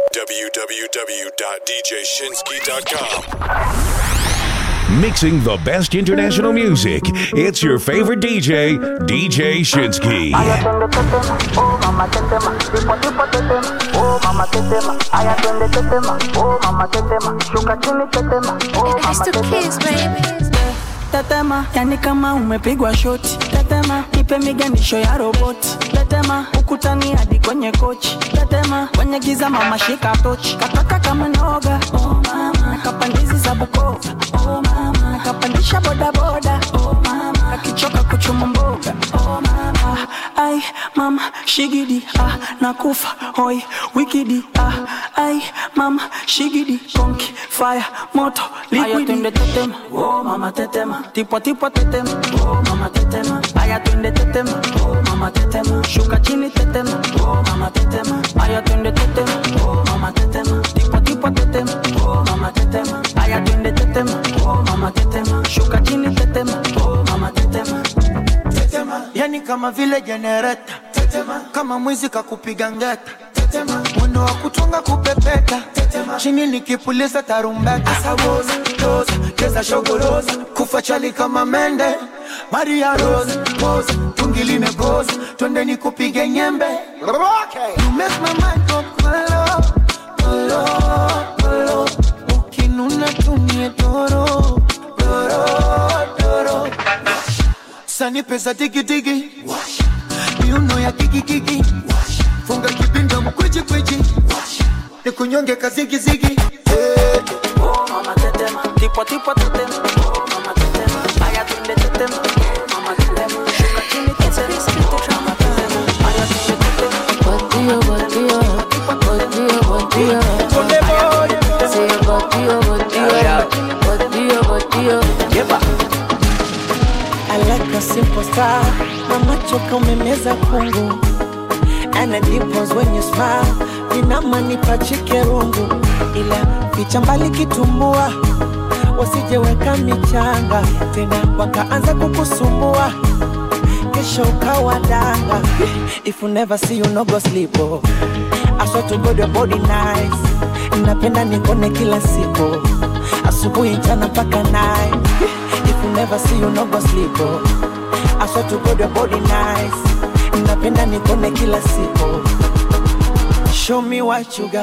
www.djshinsky.com. Mixing the best international music. It's your favorite DJ, DJ Shinsky. Aya twende tetema, oh mama tetema, tipo tipo tetema, oh mama tetema. Aya twende tetema, oh mama tetema, shuka chini tetema, oh mama tetema. Tetema, yani kama umepigwa shoti. Tetema, nipe miganisho ya roboti. Tetema, ukutani hadi kwenye kochi. Tetema, kwenye giza mama shika tochi. Kataka kama noga, oh mama. Nakapandizi za Bukoba, oh mama. Nakapandisha boda boda, oh mama. Akichoka kuchuma mboga, oh mama. Ai, mama, shigidi, ah, nakufa, hoi, wikidi, ah, ai, mama, shigidi, konki, fire, moto, liquidi. Aya twende tetema, oh mama tetema, tipo tipo tetema, oh mama tetema. Aya twende tetema, oh mama tetema, shuka chini tetema, oh mama tetema. Aya twende tetema, oh mama tetema, tipo tipo tetema, oh mama tetema. Aya twende tetema, oh mama tetema, shuka chini tetema, oh mama tetema. tetema, yani kama vile jenereta tetema, kama mwizi kakupiga ngeta tetema, mwendo wa kutunga kupepeta tetema, chini nikipuliza tarumbeta asawoza toza keza shogoroza kufa chali kama mende Maria Rose pose tungi limegoza twende nikupige nyembe okay. You make my mind go kolo kolo kolo ukinuna tumie toro toro toro sani pesa digidigi miuno ya kikikiki funga kipinda mkwichi kwichi nikunyonge kazigizigi hey. Oh mama tetema, tipo tipo tetema, oh mama tetema. Aya twende tetema, oh mama tetema. Shuka chini tetema, oh mama tetema. Aya twende tetema. Bandido, bandido, bandido, bandido. Say bandido, bandido, bandido, bandido. I like a simple star na macho kaumemeza kungu and a dimples when you smile vinamanipa chikerungu ila ficha mbali kitumbua wasijeweka michanga tena wakaanza kukusumbua kesho ukawa danga if you never see you no go sleep oh. I swear to God your body nice napenda nikone kila siku asubuhi mchana mpaka night if you never see you no go sleep oh. I swear to God your body nice napenda nikone kila siku show me what you got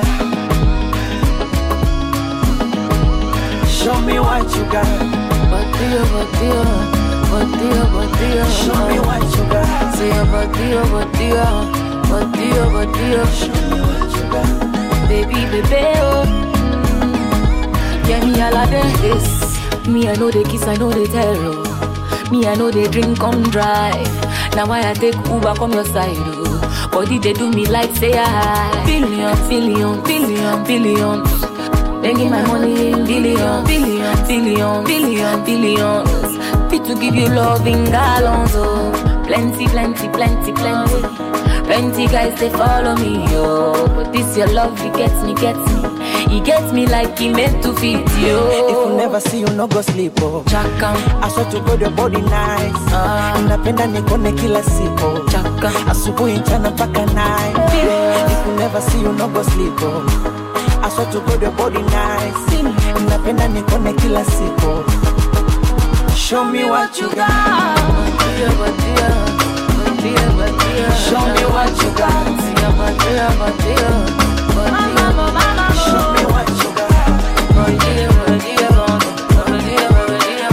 show me what you got Bandido, bandido, bandido, bandido. show me what you got Say bandido, bandido, bandido, bandido. show me what you got Baby, baby, oh. Yeah, me all of this. Me, I know they kiss, I know they tell. Oh. Me, I know they drink, come drive. Now why I take Uber, come your side, oh. Body, they do me like say I Billion, billion, billion, billions. Making my money in billion, billion, billion, billion, billions. Fit to give you love in gallons, oh. Plenty, plenty, plenty, plenty. Plenty guys they follow me, yo. But this your love, it gets me, gets me. He gets me like he meant to fit you. if you never see you no go sleep oh. Chaka, I swear to God your body nice Ah. napenda nikone kila siku chaka, asubuhi mchana mpaka night if you never see you no go sleep oh. I swear to God your body nice napenda nikone kila siku show me what you got Badia, badia, badia, badia. show me what you got Badia, badia, badia, badia. show me what you got Badia, badia, badia, badia,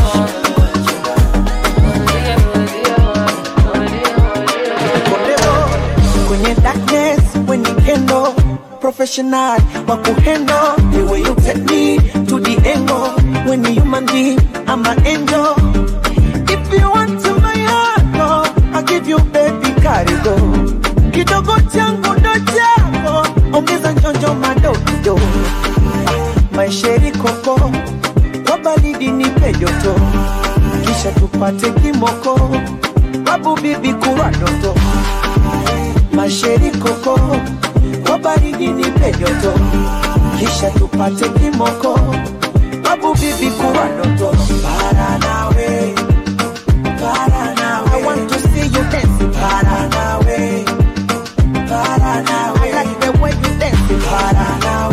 badia. Badia, badia, badia, badia. kwenye darkness when you handle professional wa kuhandle the way you take me to the angle when you human being I'm an angel if you want to my heart no, I'll give you baby karigo kidogo changu ndo chako ongeza njonjo madogo maisheri koko kwa baridi nipe joto kisha tupate kimoko babu bibi kuwa ndoto masheri koko kwa baridi nipe joto kisha tupate kimoko babu bibi kuwa ndoto para nawe para nawe I want to see you dance para nawe para nawe I like the way you dance para nawe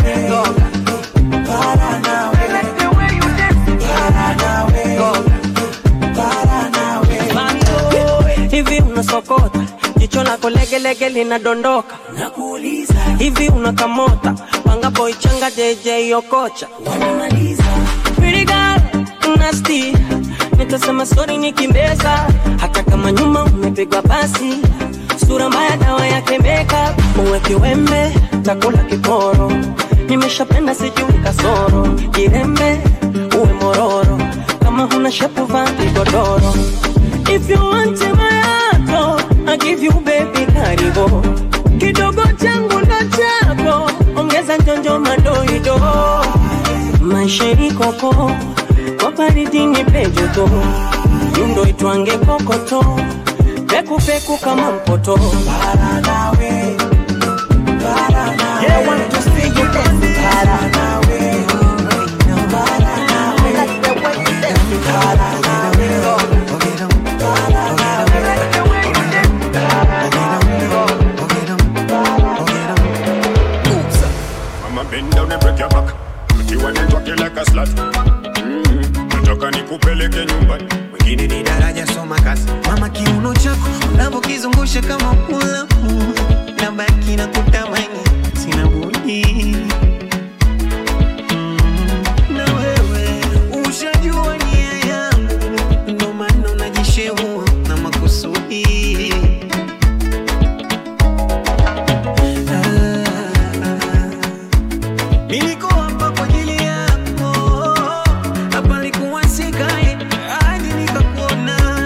lako legelege linadondoka nakuuliza hivi unakamota panga boy changa jj okocha wanamaliza Pretty girl, nasty nitasema sori nikimbeza hata kama nyuma umepigwa basi sura mbaya dawa yake makeup uweke wembe takula kiporo nimeshapenda sijui kasoro jirembe uwe mororo kama huna shepu vaa kigodoro if you want my heart I give you baby karibu kidogo changu ndo chako ongeza njonjo madoido maisha ikoko kwa baridi ni pejoto yundo itwange kokoto pekupeku kama mpoto para nawe para nawe yeah, want to see you dance para nawe para nawe like the way you dance para nawe Mama bend down and break your back. Pretty one and talk you like a slut. Mm-hmm. Nataka nikupeleke nyumbani. wengine ni daraja soma kazi mama kiuno chako unavyokizungusha kama ulamu na baki na kutamani sina budi Mm, na wewe ushajua nia yangu ndo maana unajishehua na makusudi Niliko hapa kwa ajili yako, hapa nilikuwa sikai hadi nikakuona.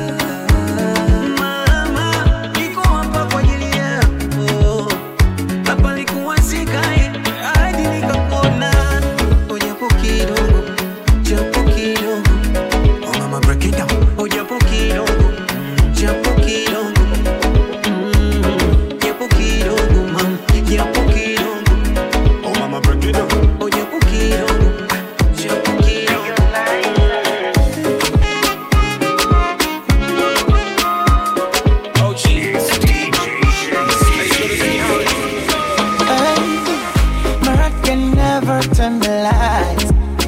Mama, niko hapa kwa ajili yako, hapa nilikuwa sikai hadi nikakuona. Oh, japo kidogo, japo kidogo. Oh, mama, break it down. Oh, japo kidogo, japo kidogo. Mm, japo kidogo, mama, japo kidogo. Oh mama break it down. Oh, japo kidogo, japo kidogo. Mariah can never turn the lights.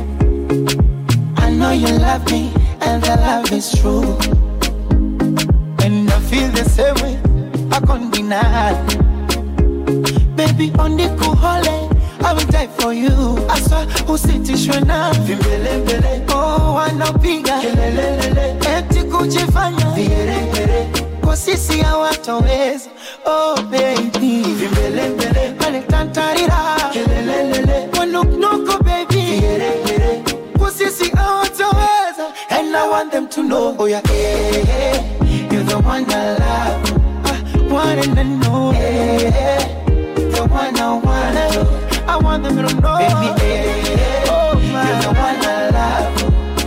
I know you love me, and the love is true. And I feel the same way, I can't deny. Baby, on the cool holiday, I will die for you. I saw usitishwe na vimbelembele. Oh, wanapiga kelelelele, eti kujifanya vigeregere kwa sisi hawatoweza. Oh baby, vimbelembele pale tantarira kelelelele, wanuknuko baby vigeregere kwa sisi hawatoweza. And I want them to know, oh yeah, eh, eh, you're the one I love, I want them to know, eh, eh, the one I want. I want them to know, baby, eh, eh, oh my, you're the one I love.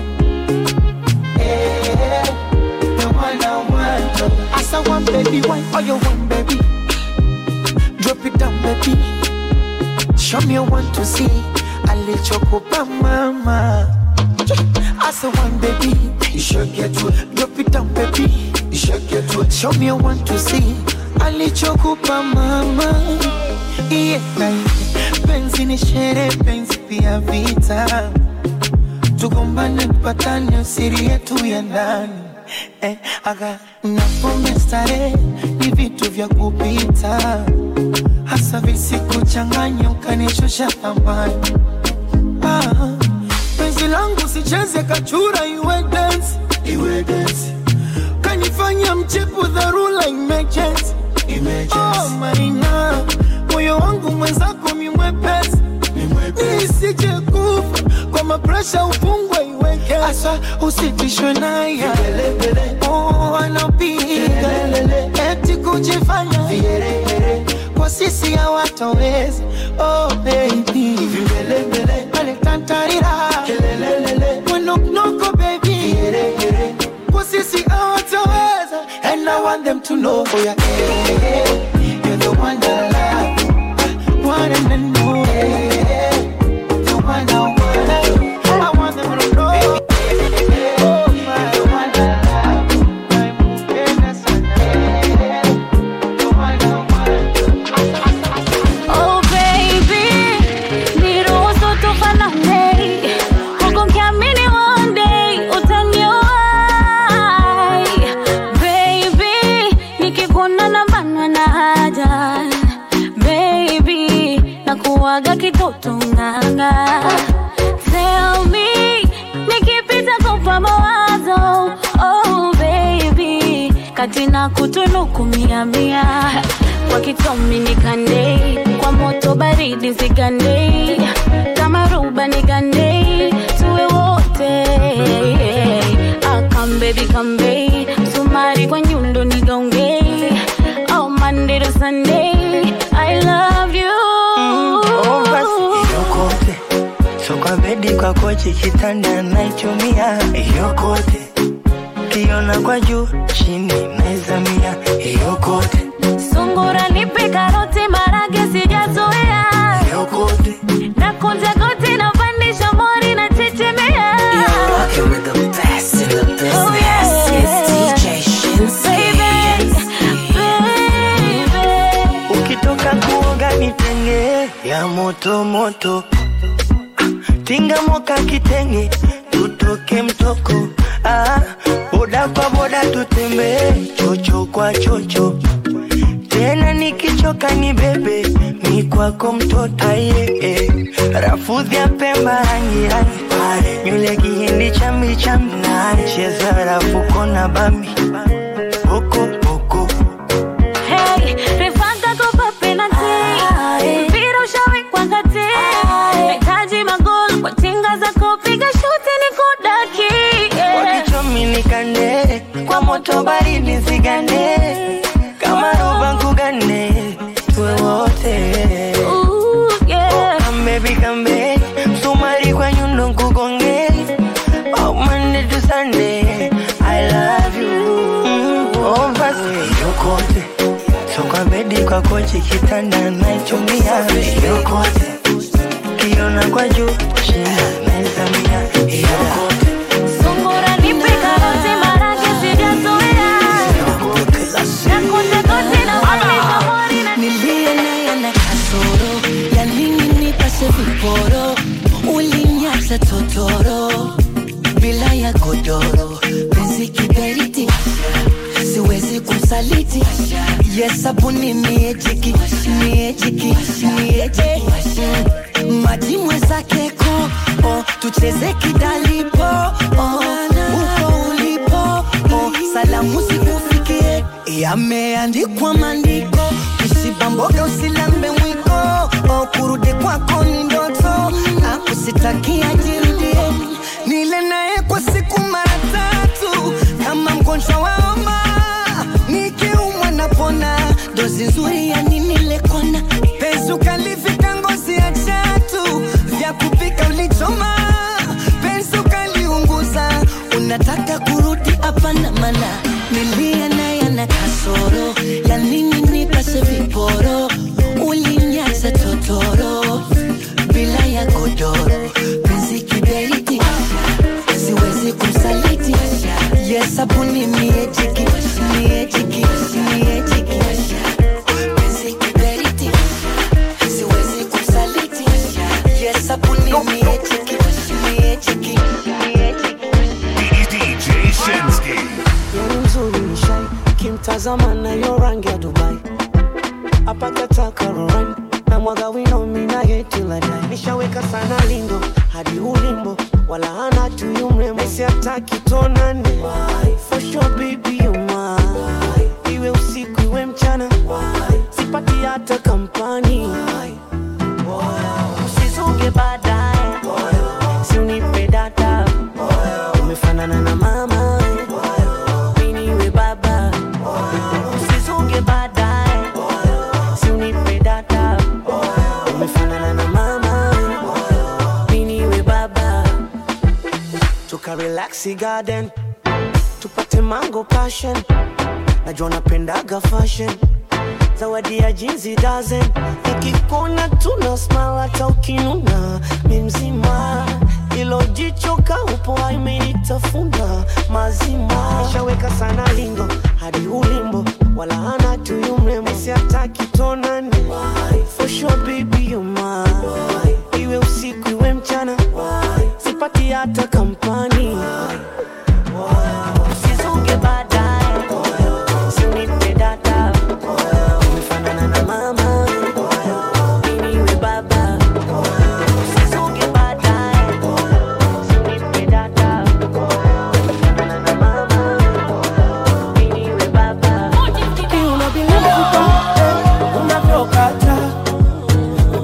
Eh, the one I want. As I want, baby, why all you want, baby? Drop it down, baby. Show me want to see. I let you go, mama. As I want, baby, you should get to it. Drop it down, baby. You should get to it. Show me want to see. I let you go, mama. Yeah, penzi ni shere, penzi pia vita tugombane mpatane siri yetu ya ndani eh, aga na pombe starehe ni vitu vya kupita hasa visikuchanganya ukanishusha thamani ah, penzi langu sicheze kachura iwe dance iwe dance kanifanya mchepu dharura emergency oh maina moyo wangu mwenzako mimwepesi nisije kufa kwa mapresha ufungwe iweke asa usitishwe naye oh, anapiga eti kujifanya kwa sisi hawatoweza oh, baby pale tantarira wenoknoko baby kwa sisi hawatoweza and I want them to know oh, yeah, eh, eh, you're the one that I love one and know eh, the one I want I want them to know oh, my, the one I love my mpenda sana the one I want Oh baby, niruhusu tufanane, huku nikiamini one day utaniwahi. Baby, nikikuona na bana uwaga kitoto nganga Tell me nikipita kupa mawazo oh baby katina kutunuku mia mia kwa kitomi nikande kwa moto baridi zigande kama ruba nigande tuwe wote akam baby kambe sumari kwa nyundo nigaunge oh Monday to Sunday I love you Oh, basi yokote so kwa bedi kwa kochi kitanda naichumia yokote kiona kwa juu chini naizamia yokote Sungura nipe karoti marage sijazoea yokote na kunja goti na pandisha mori na chechemea Rocking with the best in the business. Oh, yeah. It's DJ Shinsky. baby. ukitoka kuoga nitenge ya moto moto Ah, tinga moka kitenge tutoke mtoko ah, boda kwa boda tutembee chocho kwa chocho tena nikichoka ni bebe mi kwako mtoto aye eh. rafudhi ya pemba rangi rangi pale nywele kihindi chambi chambi cheza rafuko na bambi boko boko Hey, refanga kopa penalty. Mpira ushawekwa kati. Nahitaji magoli kwa tinga zako, piga shuti nikudaki. Yeah. wakichomi nikande kwa moto baridi zigande kama roba nkugane tuwe wote Ooh, yeah. kambebi kambe msumari kwa nyundo nkugonge oh, Monday to Sunday I love you mm, oh, basi yokote so kwa bedi kwa kochi kitanda naichumia yokote kiona kwa juu chini naizamia yokote Sungura nipe karoti marage sijazoea. Na kunja goti na pandisha mori na nilie naye na kasoro ya nini nipase viporo ulinyata totoro bila ya godoro penzi kiberiti siwezi kumsaliti yesabuni niejiki niejiki niejiki maji mwezake ko oh, tucheze kidalipo oh, uko ulipo oh, salamu zikufikie yameandikwa maandiko usibamboga usilambe mwiko oh, kurudi kwako ni ndoto akusitakia jirudie nile naye kwa siku mara tatu kama mgonjwa wa homa nikiumwa napona dozi nzuri ya nini lekona penzi ukalivika ngozi ya chatu vya kupika ulichoma penzi ukaliunguza unataka kurudi hapana mana nilia naye na kasoro ya nini nipase viporo ulinyasa totoro bila ya godoro penzi kiberiti siwezi kumsaliti yesabuni miejiki miejiki miejiki penzi kiberiti siwezi kumsaliti yesabuni miejiki miejiki DJ Shinsky. Yeye mzuri ni shai kimtazama na yo rangi ya Dubai apakata karoran na mwaga wino mina yetu la dai nishaweka sana lindo hadi ulimbo wala hana tu yumrembo Messi hataki tonane for sure baby you mine iwe usiku iwe mchana sipati hata kampani usizunge baadaye si unipe data umefanana na mama mimi niwe baba usizunge baadaye si unipe data umefanana na mama mimi niwe baba tuka relax garden tupate mango passion najua napendaga fashion zawadi ya jinsi dozen nikikona tuna smile hata ukinuna mi mzima ilo jicho kaupo imenitafuna mazima nishaweka sana lindo hadi ulimbo wala hana tuyu mrembo siataki tonane for sure baby you mine iwe usiku iwe mchana sipati hata kampani usizunge baadaye sinipe data umefanana na mama mimi we baba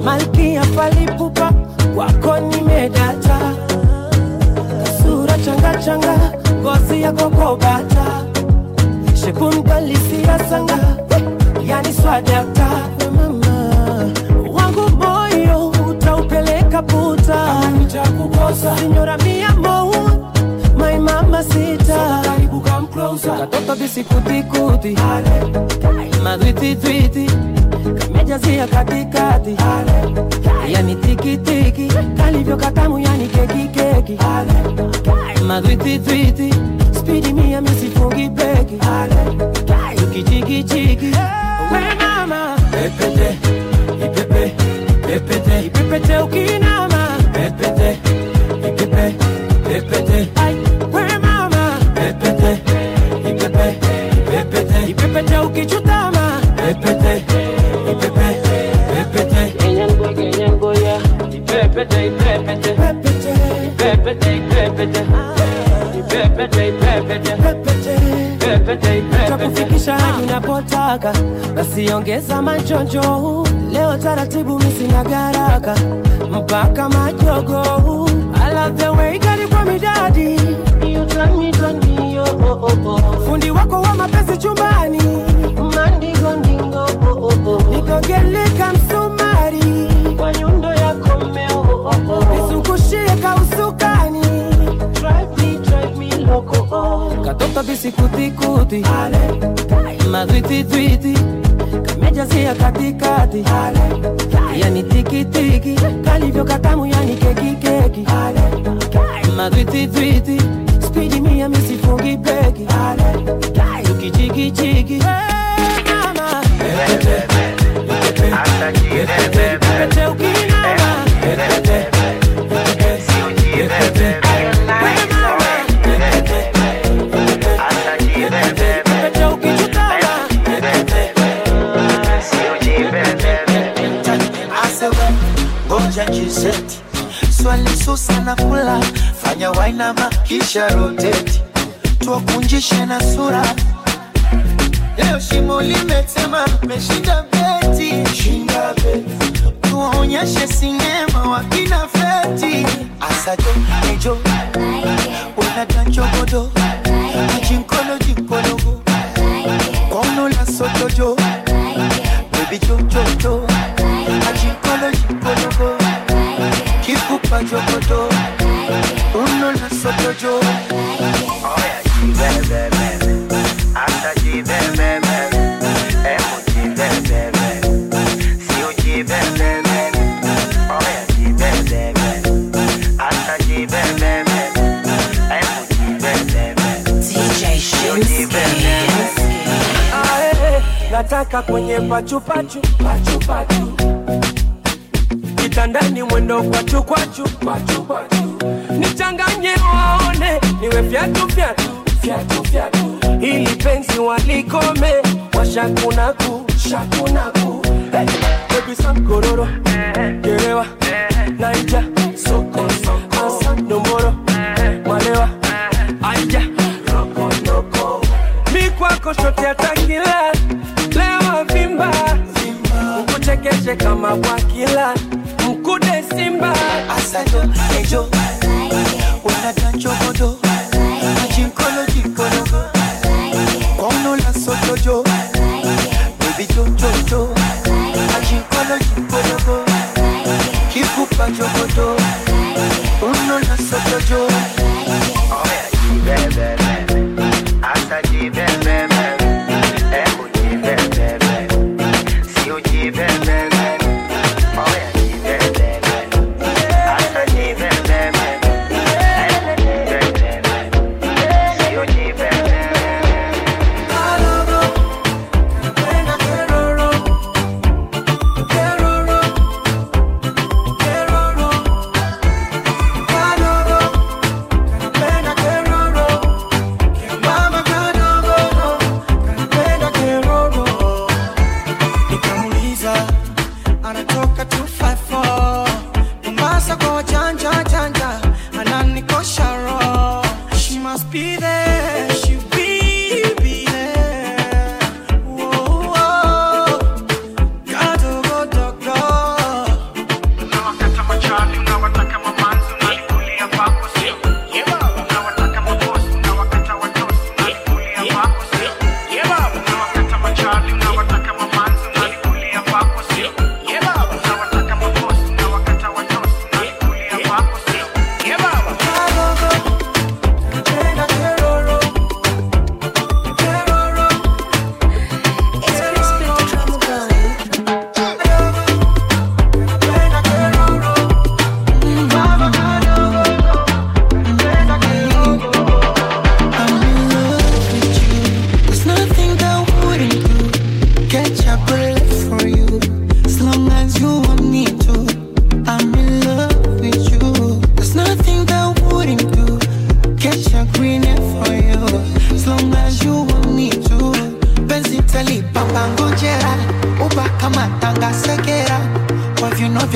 malkia falipupa wako nimedata sura changa changa ngozi ya kokobata shekumdalisia sanga yani swadata mama wangu moyo utaupeleka puta nitakukosa sinyora mia mou my mama sita karibu come closer katoto bisikutikuti madwititwiti kamejazia katikati yani tikitiki kalivyo katamu yani kekikeki madwititwiti spidi mia misifungi beki tukichikichiki we mama pepete ipepe pepete ipepete ukinama pepete ipepe pepete Ai, we mama pepete ipepe pepete ipepete ukichutama pepete ipepe pepete kenyango kenyango ya ipepete ipepete pepete ipepete ipepete ipepete ipepete pepete takufikisha hadi unapotaka basi ongeza machojo leo taratibu misina garaka mpaka majogo I love the way kali kwa midadi You turn me, turn me, oh, oh, oh, oh. fundi wako wa mapenzi chumbani mandingo ndingo oh, oh, oh. nikogeleka msumari kwa nyundo yako mmeo oh, oh, oh. nizungushie kausukani drive me, drive me loco oh. katoto bisikutikuti madwititwiti kamejazia katikati yani tikitiki kalivyo katamu yani kekikeki madwititwiti spidi mia misifungi beki tukichikichiki mama pepete ukinama pepete pepete ukichutama asewe ngoja jiseti swali susa na kula fanya wainama kisha roteti tuwakunjishe na sura leo shimo limetema meshinda beti shinda beti tuwaonyeshe sinema wakina feti asajo ejo unadanchogodo ajinkolo jinkologo kwauno la sotojo bebi jojojo ajinkolo jinkologo kikupa jogodo uno la sotojo DJ Shinski. Ae, nataka kwenye pachupachu pachupachu kitandani mwendo kwachu kwachu kwachu kwachu nichanganye waone niwe fyatu fyatu fyatu fyatu ili penzi walikome washakunaku shakunaku hey, baby sam kororo gerewa naija soko soko asa nomboro malewa aija roko roko mi kwako shote atakila lewa vimba ukuchekeshe kama bwakila mkude simba asajo ejo unadanchogodo ajinkolo jinkologo kwauno la sotojo bebi jojojo ajinkolo jinkologo kikupa jogodo uno la sotojo Keroro,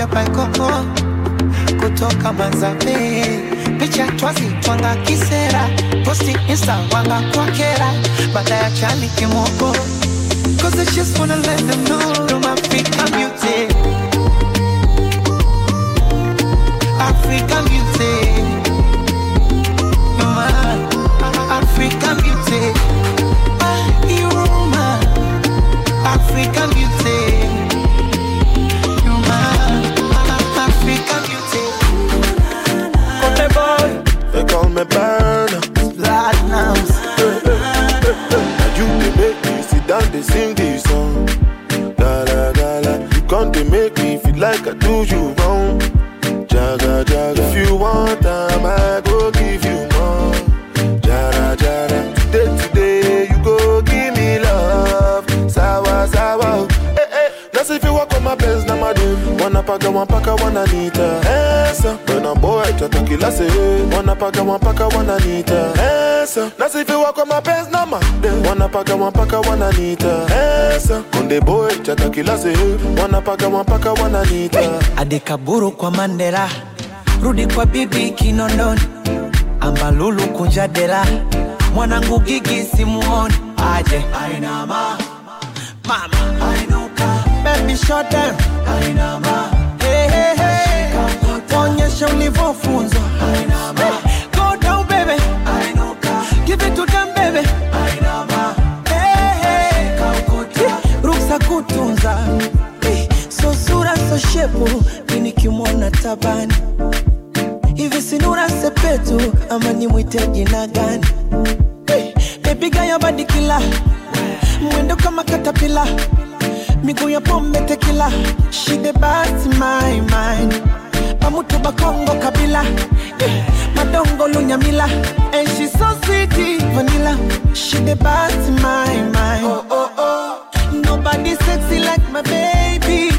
baikoko kutoka manzabe picha twazi twanga kisera posti insta wanga kwakera baada ya chali kimoko Cause I just wanna let them know I'm African beauty African beauty You're my African beauty You're my African beauty You're my African beauty Kote boy, they call me Burner. Platinums Now you they make me sit down, they sing this song. Gala gala, you come to make me feel like I do you wrong. Jaga jaga, if you want time, I go give you more. Jara jara, today today you go give me love. Sawa sawa, eh eh. Now see if you walk on my pants, na madam. Wanna paga, one paka, one anita. Esa, when I'm boy, tata kila say. Wanna paga, one paka, one anita. Esa, now see if you walk on my pants, na madam. Wanna paga, one paka, one anita. Esa, konde boy, tata kila say. Wanna paga, one paka, one anita. adekaburu kwa mandela rudi kwa bibi kinondoni ambalulu kunja dela mwanangu gigi simuoni aje ainama mama ainuka Baby shut down ainama Hey hey hey Onyesha ulivyofunzwa Hey, Go down baby ainuka Give it to them baby ainama Hey hey Ruksa kutunza Eh, So sura so shepu Mini kimwona tabani Hivi sinura sepetu Ama nimwite jina gani Eh, Baby gaya badi kila Mwendo kama katapila Miguu ya pombe tekila She the best in my mind Pamutu bakongo kabila Eh, Madongo lunyamila And she so sweet vanilla She the best in my mind Oh oh oh Nobody sexy like my baby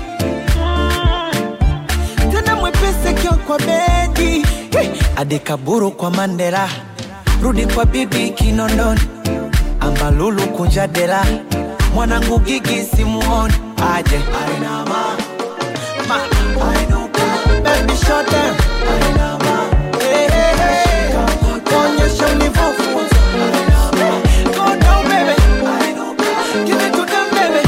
Mm. Tena mwepese kio kwa bedi Eh, adekaburu kwa mandela rudi kwa bibi kinondoni ambalulu kunja dela mwanangu gigi simuoni aje ainama mama ainuka Baby shut down ainama Hey, hey, hey. Onyesha ulivyofunzwa Go down baby Give it to them baby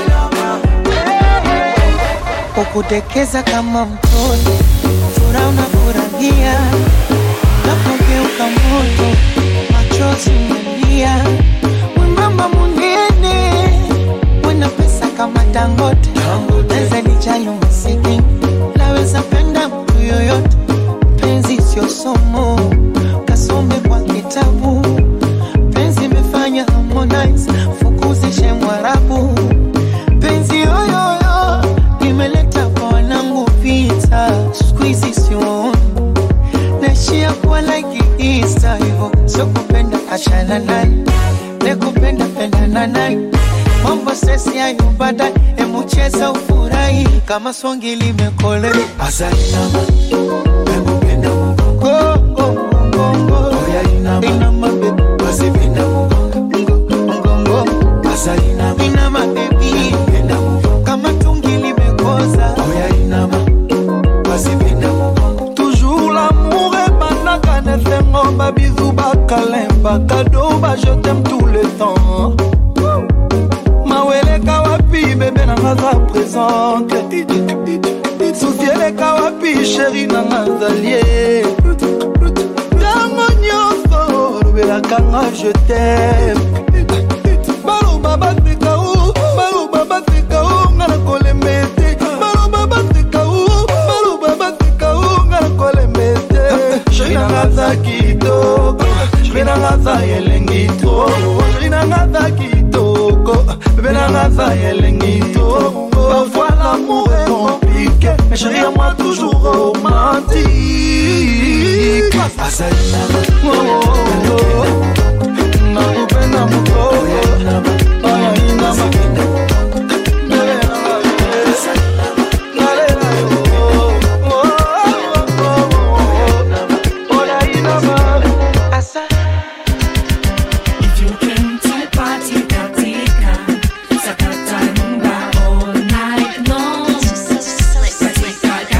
Ukudekeza kama mtoto Furaha unafurahia Napogeuka moto Machozi umelia Wembamba munene Wena pesa kama Dangote Naweza nijali umasikini Naweza penda mtu yoyote Penzi sio somo Kasome kwa kitabu Penzi imefanya Harmonize Fukuzishe Mwarabu Penzi yoyoyo Imeleta kwa wanangu vita Squeezy siwaoni Naishia kuwa like Easter hivyo Sio kupenda achana naye Nekupenda pendana naye Mambo sesi hayo baadaye Emucheza ufurahi Kama swangi limekole asainama emupenda mugongo Go, go, go, go oya inama Inama baby basipinda mugongo Ngongo asainama Inama baby penda mugongo Kama tungi limekoza oya inama basipinda mugongo Toujours l'amour ebandaka na esengo babizu bakalemba kado ba je t'aime tout le temps maweleka wapi bebe nanga za présente susi eleka wapi sheri nanga zalie ntango nyonso olobelaka nga je t'aime baloba bateka o baloba bateka o nga na kolemba ete baloba bateka o baloba bateka o nga na kolemba ete sheri nanga za kitoko sheri nanga za elengi to sheri nanga za kitoko bebe nanga za elengi to parfois l'amour est compliqué mais chérie à moi toujours romantique asainama Oh, oh, oh. nakupenda mukoko oya inama mbele nanga nalela yo oya inama asa If you came to party, katika, sakata rumba all night long. Katika,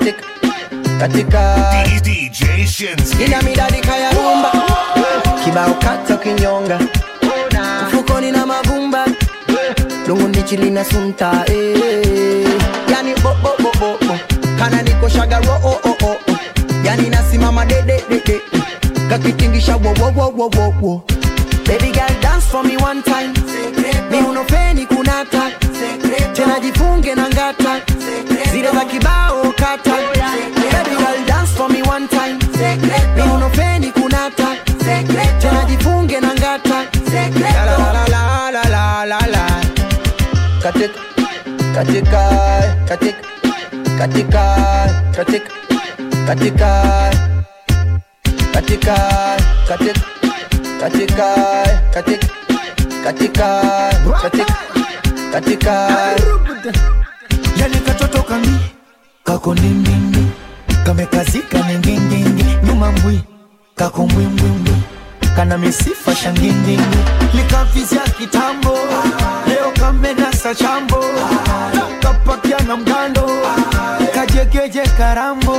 katika katika DJ Shinsky. ina midadika ya rumba kibao kata kinyonga mfukoni na mavumba lunguni chili na sunta eh. yani bo bo bo bo bo kana niko shagaro oh oh oh oh. yani nasimama de de de de kakitingisha wo wo wo wo wo wo baby girl dance for me one time mi unofeni kunata tena jifunge na ngata zile za kibao kata baby girl dance for me one time mi unofeni kunata tena jifunge na ngata la la la la la la la la katika katika katika katika katika katika katika katika katika katika katika katika katika yani katoto kami kako ndindindi kamekazika ningindindi nyuma mbwi kako mbwimbwimbwi kana misifa shangindindi likavizya kitambo leo kamenasa chambo kapakia na mgando kajegeje karambo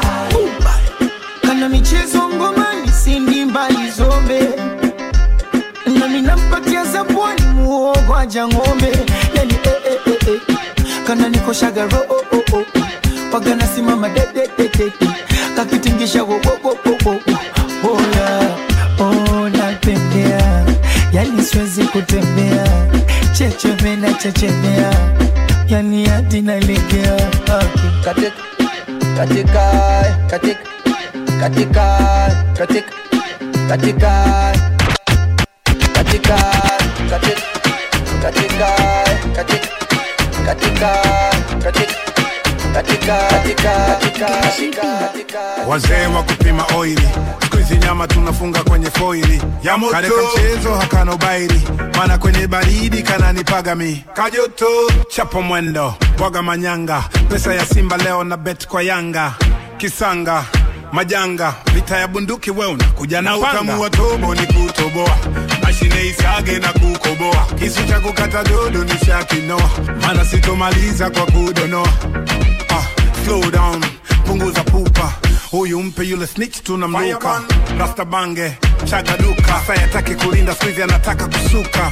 kana michezo ngomani sindi mbali zombe nami nampatia zabwani muogo aja ng'ombe yani eh, eh, eh, eh. kana nikoshaga ro oh, oh, oh. waga nasimama de, de, de, de, de. kakitingisha wo, wo, wo, wo, wo, wo. Ola, oh, natembea yani siwezi kutembea chechepe na chechemea yani hadi nalegea okay. katika katika katika katika katika katika katika katika katika katika katika katika katika katika katika wazee wa kupima oili siku hizi nyama tunafunga kwenye foili ya moto kareka mchezo hakana ubaili mana kwenye baridi kananipaga mi kajoto chapo mwendo bwaga manyanga pesa ya simba leo na bet kwa yanga kisanga majanga vita ya bunduki we unakuja na utamu wa tobo ni kutoboa mashine isage na kukoboa kisu cha kukata dodo ni shakinoa mana sitomaliza kwa kudonoa ah, slow down punguza pupa huyu mpe yule snitch tunamluka rasta bange chaga duka sayataki kulinda swizi anataka kusuka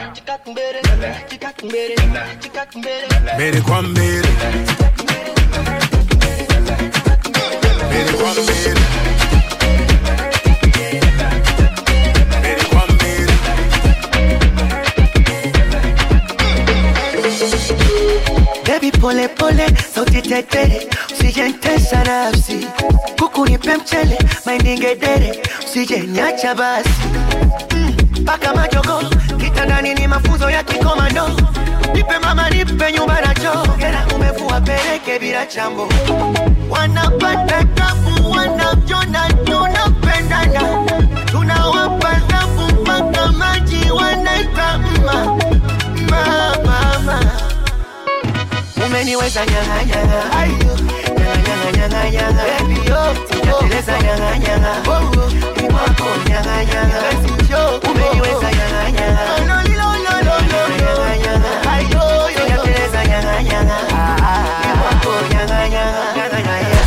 mbele kwa mbele mbele kwa mbele mbele kwa mbele Baby pole pole, sauti tetere, usijentesa nafsi, kuku nipe mchele, maindi ngedere, usijenyacha basi mpaka mm, majogo kitandani ni mafunzo ya kikomando, nipe mama, nipe nyumba na choo, hela umevua peleke bila chambo, wanapata tabu, wanajona tunapendana, tunawapa tabu mpaka maji wanaita mma mma mama umeniweza nyang'anyang'a ayo nyang'anyang'anyang'a baby yo sijateleza nyang'anyang'a ni kwako nyang'anyang'a umeniweza nyang'anyang'a no no no no no nyang'anyang'a ayo sijateleza nyang'anyang'a ni kwako nyang'anyang'a nyang'anyang'a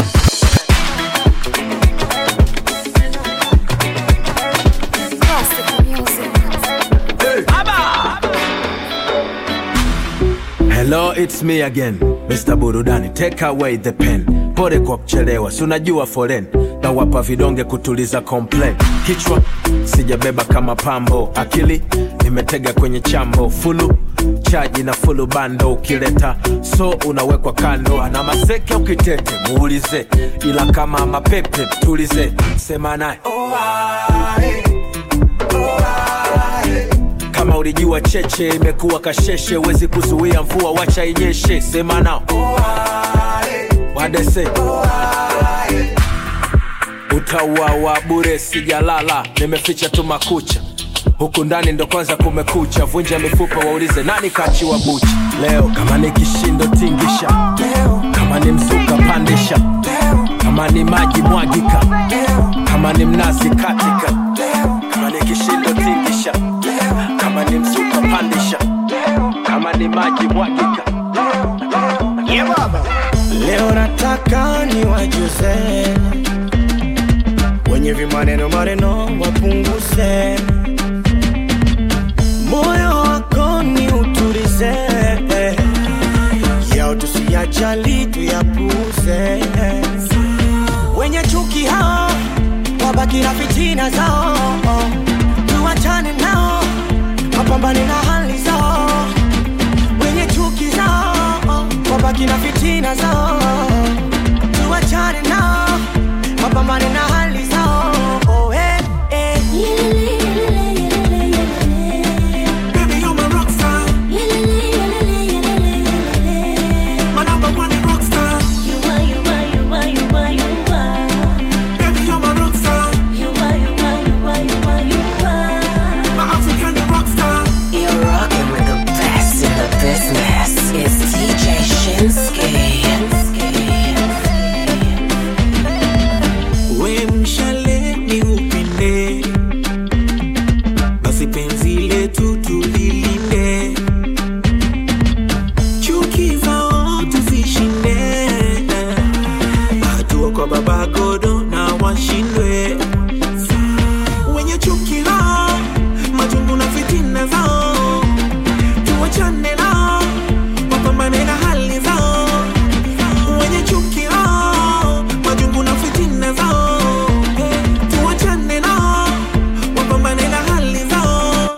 Hello, it's me again, Mr. Burudani. Take away the pen. Pole kwa kuchelewa, si unajua foren na wapa vidonge kutuliza complain. Kichwa sijabeba kama pambo, akili nimetega kwenye chambo, fulu chaji na fulu bando, ukileta so unawekwa kando, ana maseke ukitete muulize, ila kama mapepe tulize, sema naye kama ulijua cheche imekuwa kasheshe, wezi kuzuia mvua, wacha inyeshe. Sema nao wadese utauawa bure, sijalala, nimeficha tu makucha huku ndani ndo kwanza kumekucha, vunja mifupa, waulize nani kachiwa bucha leo. Kama ni kishindo tingisha, kama ni mzuka pandisha, kama ni maji mwagika, kama ni mnazi katika, kama ni kishindo tingisha, kama ni mzuka pandisha, kama ni maji mwagika. Yeah, baba. leo nataka niwajuze wenye vimaneno maneno wapunguze moyo wako ni utulize yao tusiyajali tuyapuze wenye chuki hao wabaki na fitina zao tuwachane nao wapambane na hali zao wenye chuki zao wabaki na fitina zao tuwachane nao wapambane na hali zao oh, eh, eh. Baby, you're my rock star. My number one rock star. Baby, you're my rock star. My African rock star. You're rocking with the best in the business. It's DJ Shinsuke. we mshale ni upinde basi penzi letu tulilinde chuki zao tuzishinde hatua kwa baba godo na washindwe wenye chuki lao majungu na fitina zao tuwachane nao wapambane na hali zao wenye chuki lao majungu na fitina zao tuwachane nao wapambane na hali zao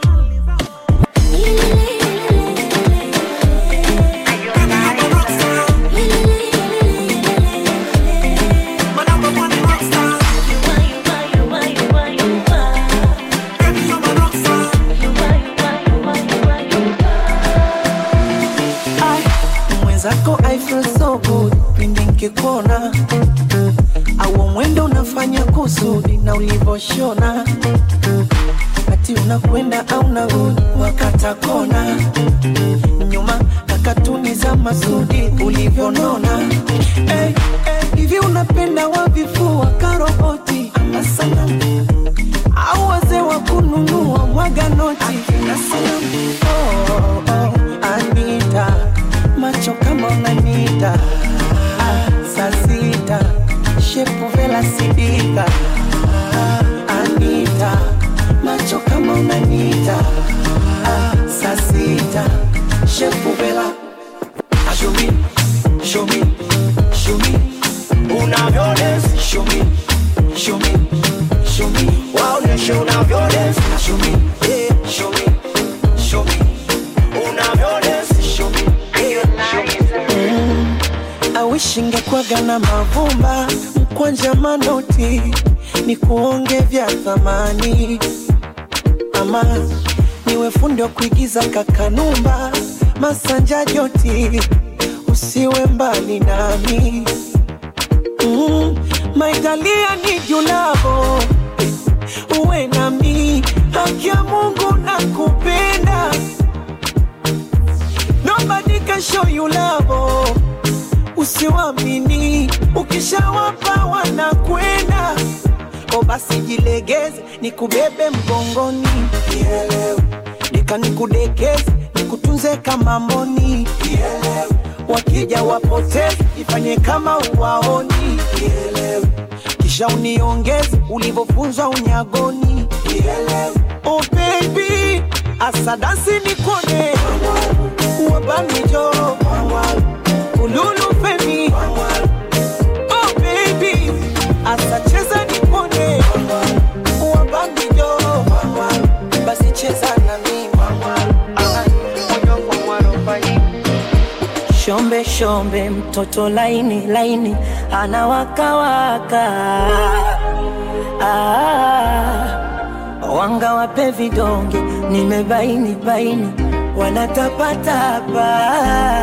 mwenzako I feel so good pindi nkikuona au mwendo unafanya kusudi na ulivoshona ati unakwenda au narudi wakata kona nyuma na katuni za masudi ulivyonona hey, hey, hivi unapenda wavifua karoboti ama sanamu au wazee wa kununua mwaga noti na sanamu oh, oh, Anita macho kama unanita ah, saa sita shepu vela sidika ah, Anita macho kama unanita ah, saa sita shepu vela Ah, show me, show me, show me unavyodance show me, show me, show me waoneshe unavyodance show me, yeah, show me, show me unavyodance show me, yeah, show me mm. awishi ngekwaga na mavumba mkwanja manoti ni kuonge vya thamani ama niwe fundi wa kuigiza kakanumba masanja joti usiwe mbali nami mm, maitalia ni julavo uwe nami haki ya mungu na kupenda nobody can show you love usiwamini ukishawapa wanakwenda o basi jilegeze nikubebe mgongoni Nielewe. deka nikudekeze nikutunze kama mboni Nielewe. wakija wapoteze ifanye kama uwaoni Nielewe. kisha uniongeze ulivyofunzwa unyagoni Nielewe. oh baby asadasi nikone wabamijo ululu femi oh baby asacheza nipone wabamijo basi cheza na mimi Ah, moyo kwa mwarobaini. shombe shombe mtoto laini laini anawakawaka ah, wanga wape vidonge nimebaini baini wanatapatapa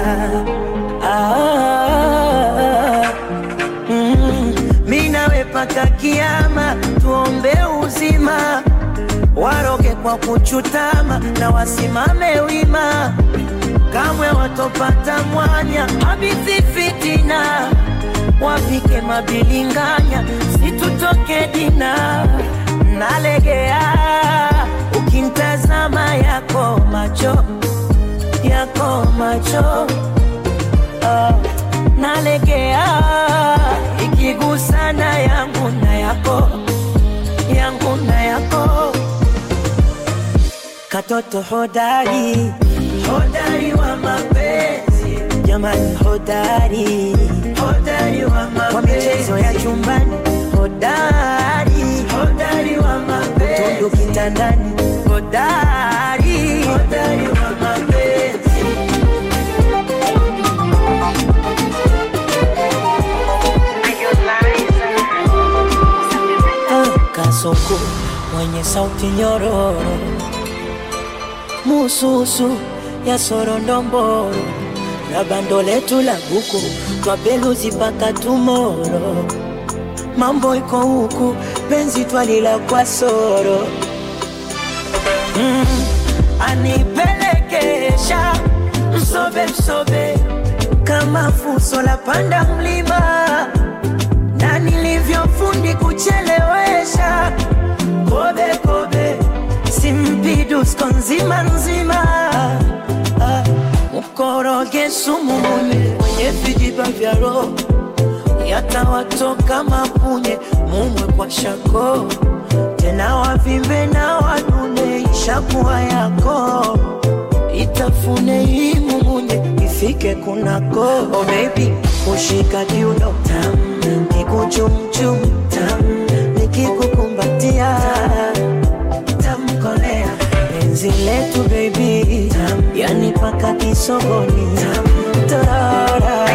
ah, mm, mi nawe paka kiama tuombe uzima waroge kwa kuchutama na wasimame wima kamwe watopata mwanya habithi fitina wapike mabilinganya situtoke dina nalegea ukintazama yako macho yako macho ah, nalegea ikigusana yangu na yako yangu na yako katoto hodari hodari wa mapenzi jamani hodari hodari wa mapenzi kwa michezo ya chumbani hodari hodari wa mapenzi utundu kitandani hodari hodari wa mapenzi kasoko mwenye sauti nyororo mususu ya sorondomboro na bando letu la buku twapeluzi mpaka tumoro mambo iko huku penzi twalila kwa soro mm, anipelekesha msobe msobe kama fuso la panda mlima na nilivyofundi kuchelewesha kobe kobe simpidusko nzima nzima Ah, mkoroge sumu munye mwenye vijiba vya roho yatawatoka mapunye mumwe kwa shako tena wavimbe na wanune ishakuwa yako itafune hii mumunye ifike kunako oh baby kushika kiuno tam kikuchumchum tam nikikukumbatia tamkolea penzi letu baby tam yani paka kisogoni tam torara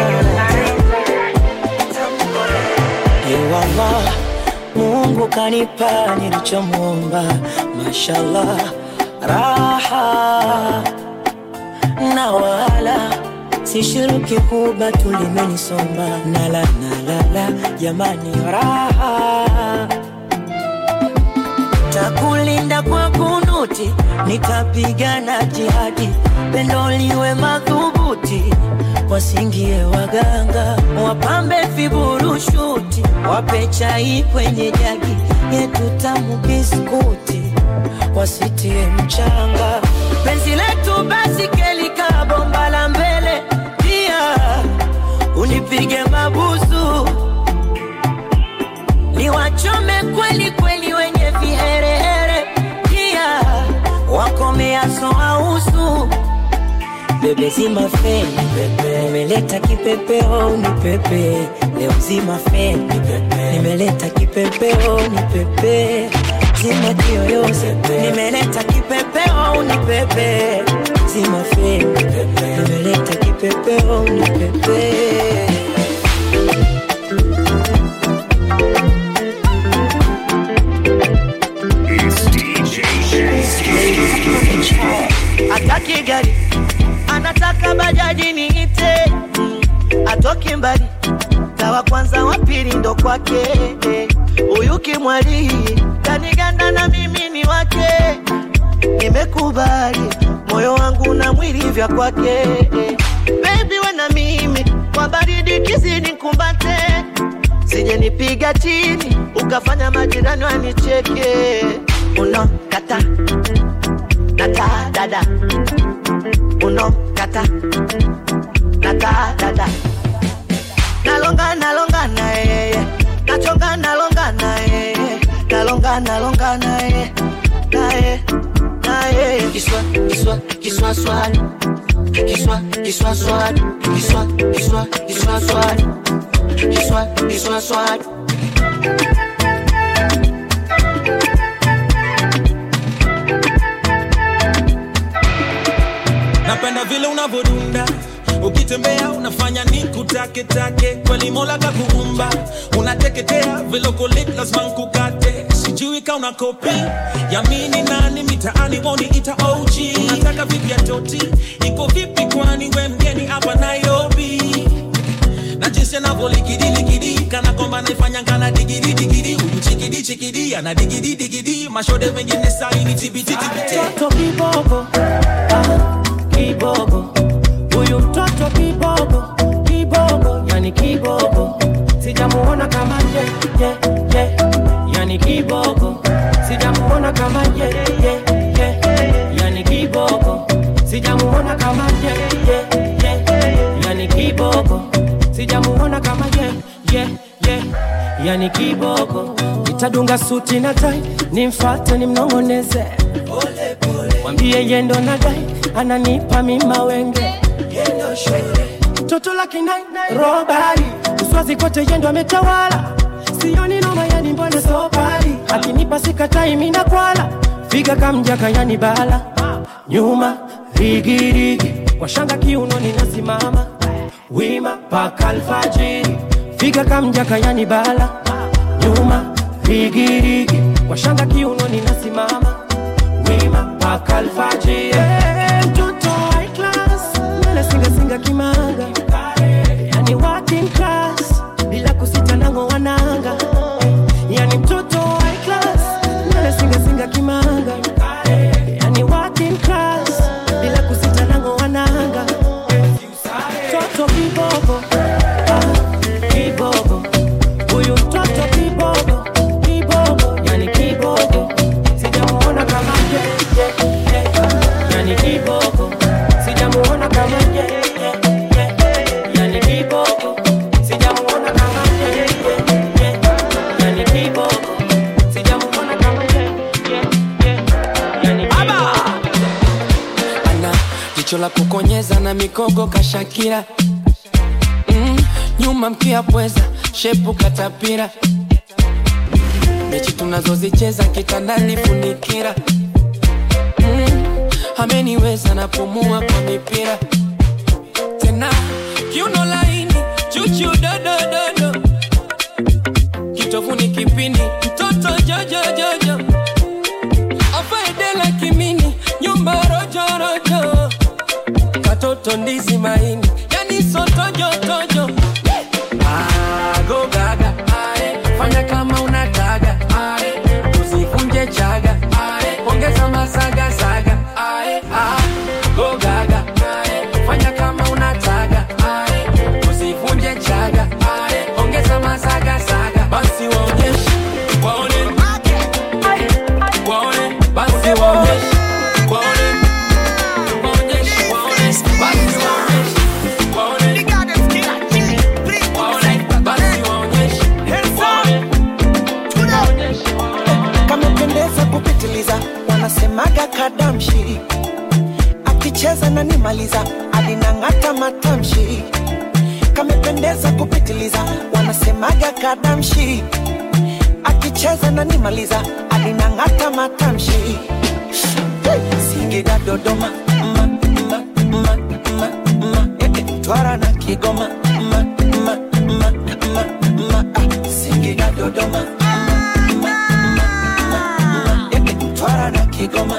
Ewala, Mungu kanipa nilichomwomba, mashallah, raha na wala sishiriki kuba tulimenisomba nala nalala jamani raha takulinda kwa kunuti nitapigana jihadi pendo liwe madhubuti wasingie waganga wapambe viburushuti wape chai kwenye jagi yetu tamu biskuti wasitie mchanga penzi letu basi kelika bomba la mbele pia unipige mabusu niwachome kweli kweli wenye viherehere pia wakomeaso ausu bebe zima feni pepe nimeleta kipepeo ni pepe leo zima feni pepe nimeleta kipepeo ni pepe zima kiyoyozi nimeleta kipepeo ni pepe zima feni pepe nimeleta kipepeo ni pepe ataki gari anataka bajaji niite Mm, atoki mbali kawa kwanza wa pili ndo kwake huyu kimwali kaniganda na mimi ni wake nimekubali moyo wangu na mwili vya kwake bebi we na mimi kwa baridi kizini kumbate sije nipiga chini ukafanya majirani wanicheke unokata nata dada unokata nata dada nalonga nalonga na yeye nachonga nalonga na yeye nalonga nalonga na yeye naye naye kiswa kiswa kiswa swali kiswa kiswa swali kiswa kiswa kiswa swali kiswa kiswa swali napenda vile unavodunda ukitembea unafanya ni kutake take kweli mola kakuumba unateketea vile uko lit lazima nkukate sijui ka una kopi yamini nani mitaani woni ita og unataka vipi ya toti iko vipi kwani we mgeni hapa nairobi na jinsi anavyolikidiliki kana kwamba naifanya kana digidi digidi huyu chikidi chikidi ana digidi digidi mashode mengine saini tibititibite mtoto kibogo ah, kibogo huyu mtoto kibogo kibogo yani kibogo sijamuona kama ye, ye, ye. yani kibogo sijamuona kama ye, ye, ye. yani kibogo sijamuona kama ye, ye, ye. yani kibogo sijamuona kama ye ye ye yani kiboko nitadunga suti na tai nimfate nimnong'oneze mwambie yendo na dai ananipa mima wenge toto la kinai robari uswazi kote yendo ametawala sioni noma yani mbona sobari akinipa sikatai mina kwala figa kamjaka yani bala nyuma rigirigi kwa shanga kiuno ninasimama wima paka alfajiri figa kamjaka yani bala nyuma rigirigi kwa shanga kiuno ninasimama wima paka alfajiri Eh, mtoto high class mbele singasinga kimanga yani working class bila kusita nango wananga yani mtoto high class mbele singasinga kimanga yani working class bila kusita nango wananga toto kibogo ah, kibogo huyu mtoto kibogo kibogo yani kibogo sijamuona kama ye, ye, ye. yani kibogo sijamuona kama ye, ye, ye. yani kibogo sijamuona kama ye, ye, ye. yani kibogo sijamuona kama ye, ye, ye. yani kibogo ana jicho la kukonyeza na mikogo kashakira mm, nyuma mkia pweza shepu katapira mechi tunazozicheza kitandani funikira mm, ameniweza napumua kwa mipira tena kiuno laini chuchu dodododo kitovuni kipini mtoto jojojojo afaedela kimini nyumba rojorojo katoto ndizi maini yani sotojotojo agogaga fanya kama unataka Ae, usivunje chaga Ae, ongeza masagasaga Ae, ah, gogaga Ae, fanya kama unataka Ae, usivunje chaga Ae, ongeza masagasaga basi waonyeshe waone waone basi waonyeshe waone waonyeshe waone basi waonyeshe waone waone basi waonyeshe kamependeza kupitiliza wanasemaga kadamshi akicheza na nimaliza alinang'ata matamshi kamependeza kupitiliza wanasemaga kadamshi akicheza na nimaliza alinang'ata matamshi singida dodoma ma, ma, ma, ma, ma, eh, eh, twara na kigoma ma, ma, ma, ma, ma, ah, singida dodoma twara na kigoma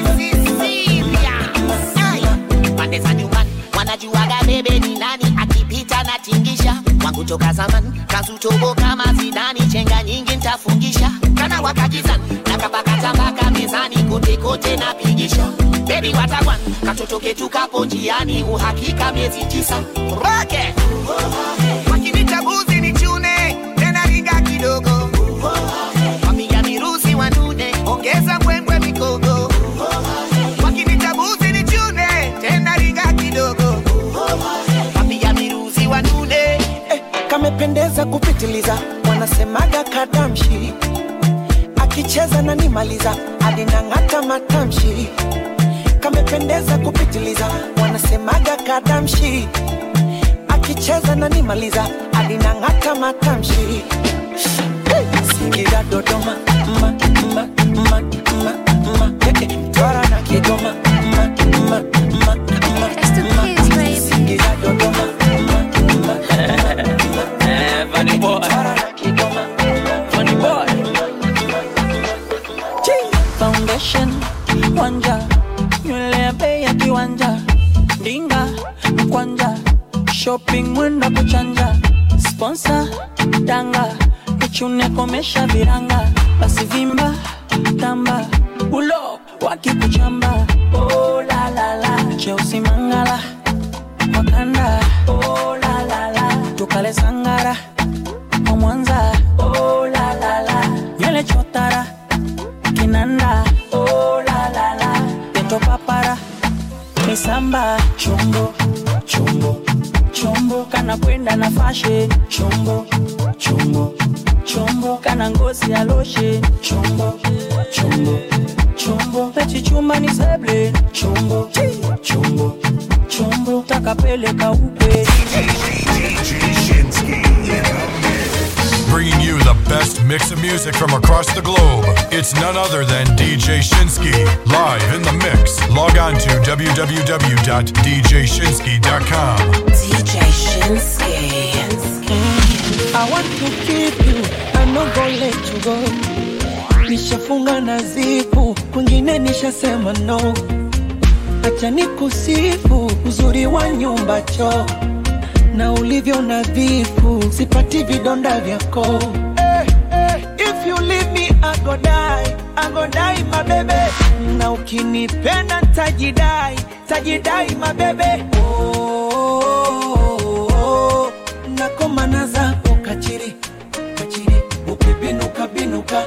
pande za nyumbani wanajuaga bebe ni nani akipita na tingisha wangu toka zamani kazutobo kama zidani chenga nyingi ntafungisha kana wakakizani nakapakatabaka mezani kote kote napigisha bebi watakwan katoto ketu kapo njiani uhakika miezi tisa roke wakinitabuzi ni chune tena ringa kidogo wapiga mirusi wanune ongeza mbwembwe mikogo wakinitabuzi ni chune tena ringa kidogo wapiga mirusi wanune eh, kamependeza kupitiliza wanasemaga kadamshi akicheza na nimaliza alinang'ata matamshi kamependeza kupitiliza wanasemaga kadamshi akicheza na nimaliza alinang'ata matamshi hey, singida dodoma ma, ma, ma, ma, ma, eh, eh, twara na kigoma ma, ma, ma, ma, ma, singida dodoma Funny boy. Funny boy. foundation wanja nywele ya bei ya kiwanja ndinga mkwanja shopping mwenda kuchanja sponsor danga nichune komesha viranga basi vimba tamba ulo wakikuchamba oh, la, la, la. cheusi mangala wakanda oh, la, la, la. tukale sangara kwa mwanza oh, la, la, la. nywele chotara kinanda oh, la, la, la. peto papara misamba chombo chombo chombo kana kwenda na fashe chombo chombo chombo kana ngozi ya loshe chombo chombo chombo pechichumba ni seble chombo chombo chombo takapeleka ukwe Bringing you the best mix of music from across the globe. It's none other than DJ Shinsky, live in the mix. Log on to www.djshinsky.com. DJ Shinsky. I want to keep you, I'm not gonna let you go. Nishafunga na zipu, kwingine nishasema no. Acha nikusifu uzuri wa nyumba choo na ulivyo nadhifu, sipati vidonda vyako. Eh, eh, If you leave me, I go die, I go die my baby. Na ukinipenda tajidai, tajidai my baby. Oh, oh, oh, nakomana zako kachiri, kachiri, ukibinuka binuka.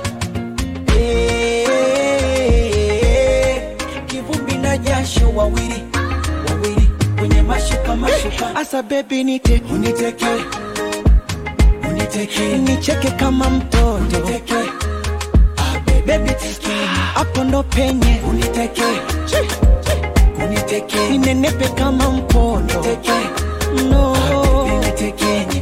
Eh, kivumbi na jasho wawili, wawili kwenye mashuka mashuka. Asa baby nite, uniteke, uniteke, nicheke kama mtoto, uniteke. Baby teke, hapo ndo penye, uniteke, uniteke, ninenepe kama mpondo, uniteke, no, uniteke.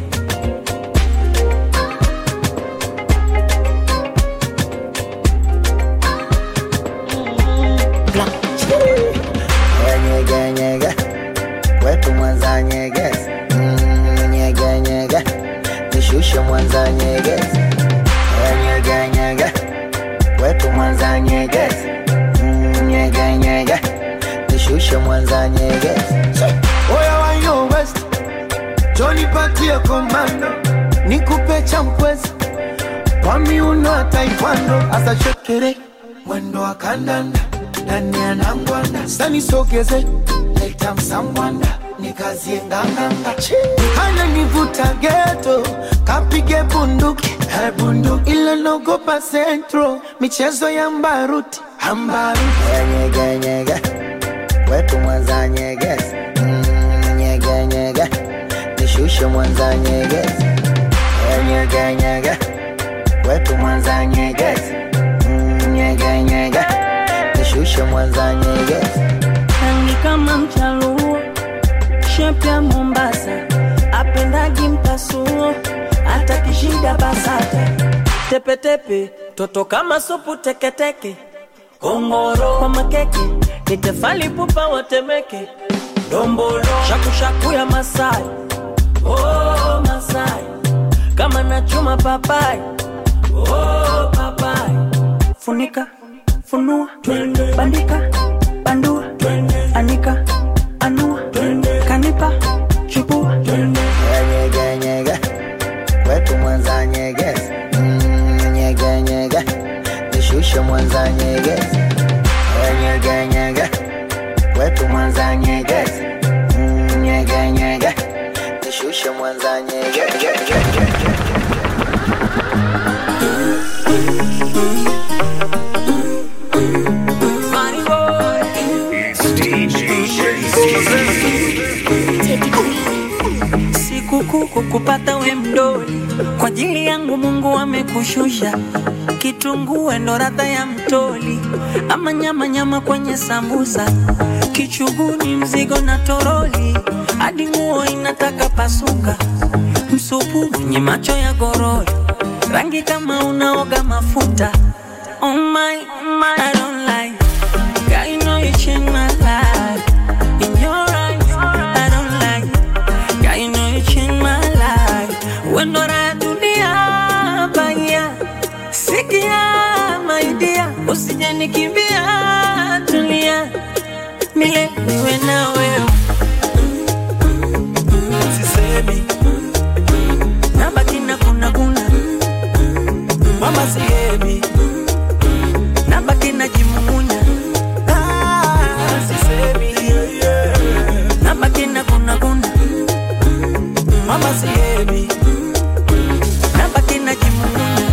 nyege nyege wetu mwanza nyegezi Mm, nyege nyege nishushe mwanza nyegezi nyege nyege wetu mwanza nyegezi Mm, nyege nyege nishushe mwanza nyegezi Oya wa yo west Johnny patie komando Nikupe champwezi Kwa miuno ya taekwondo Asa shekere Mwendo wa kandanda Ndani ya nangwanda Sani sogeze Leta msangwanda Nikazie nganganga Hana nivuta geto Kapige bunduki Eh, bunduki Ile nogopa centro Michezo ya mbaruti Ambaruti nyege nyege wetu mwanza nyegezi Mm, nyege nyege nishushe mwanza nyegezi nyege nyege wetu mwanza nyegezi Mm, nyege nyege nishushe mwanza nyegezi rangi kama mchaluo shepu ya mombasa apendagi mpasuo hata kishida basata tepetepe toto kama supu teketeke kongoro kwa makeke nitefali pupa watemeke dombolo shakushaku ya masai oh, masai kama nachuma papai oh, papai funika funua bandika bandua anika anua kanipa chukua nyege nyege wetu mwanza nyegezi Mm, nyege nyege nishushe mwanza nyegezi nyege nyege wetu mwanza nyegezi Mm, nyege nyege nishushe mwanza nyegezi sikukuu kukupata we mdoli kwa ajili yangu mungu amekushusha kitunguu ndo radha ya mtoli ama nyama nyama kwenye sambusa kichuguni mzigo na toroli hadi nguo inataka pasuka msupu mwenye macho ya gorori rangi kama unaoga mafuta oh my, oh my, I don't like God, you know you changed my life. In your eyes, I don't like God, you know you changed my life. When not I do the baya, sikia my dear, usije nikimbia, tulia, mile niwe na wewe. Sisemi, nabaki na kuna kuna, mama sihemi, nabaki na jimumunya. Ah, sisemi, nabaki na kuna kuna, mama sihemi, nabaki na jimumunya.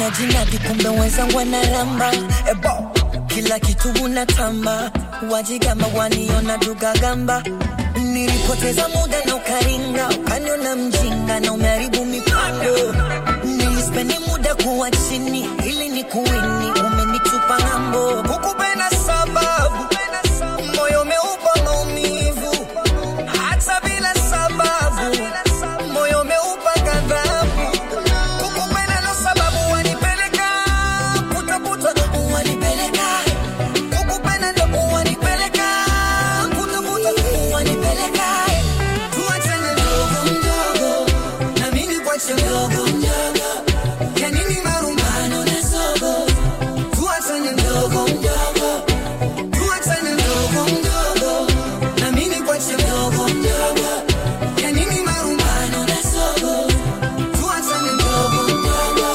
unajinadi kumbe wenzangu wanaramba ebo kila kitu unatamba wajigamba waniona dugagamba nilipoteza muda na ukaringa ukaniona mjinga na umeharibu mipango nilispendi muda kuwa chini ili ni kuwini umenitupa ng'ambo kukupenda sababu moyo umeupa maumivu hata bila sababu moyo umeupa ghadhabu kukupenda na sababu wanipeleka kutafuta wanipeleka kukupenda ndo wanipeleka kutafuta wanipeleka tuachane mdogo mdogo na mimi kwache mdogo mdogo ya nini marumbano na sogo tuachane mdogo mdogo tuachane mdogo mdogo na mimi kwache mdogo mdogo ya nini marumbano na sogo tuachane mdogo mdogo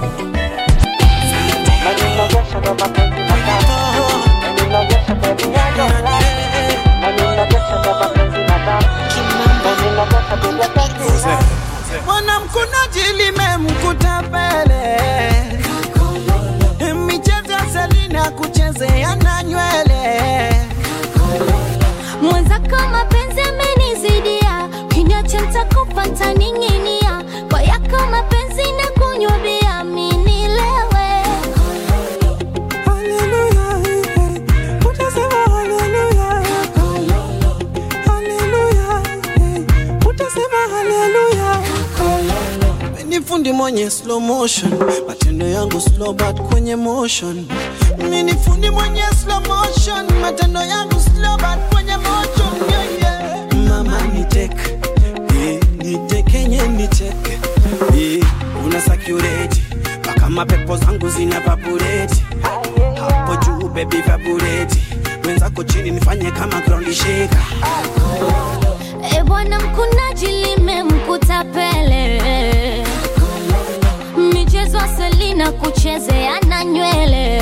mwanamkunaji limemkuta pele michezo ya selina kuchezea na nywele mwenzako mapenzi amenizidia kinyacha ntakupa ntaning'inia kwa yako mapenzi na kunywa bia minilewe ni fundi mwenye slow motion matendo yangu slow but kwenye motion mi ni fundi mwenye slow motion matendo yangu slow but kwenye motion yeah, yeah. mama ni tek eh, ni tekenye ni tek eh, una sakureti mpaka mapepo zangu zina vabureti hapo juu bebi vabureti wenzako chini nifanye kama ground shaker e bwana mkunaji limemkuta pele michezo selina kuchezea na nywele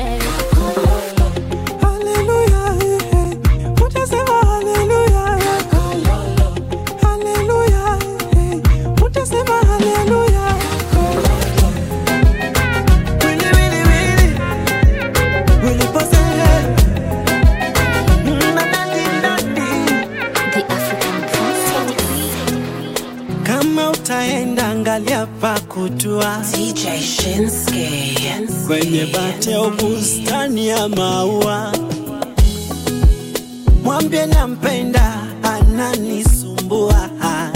kama utaenda angalia pa kutua DJ Shinsuke. kwenye bati au bustani ya maua mwambie nampenda ananisumbua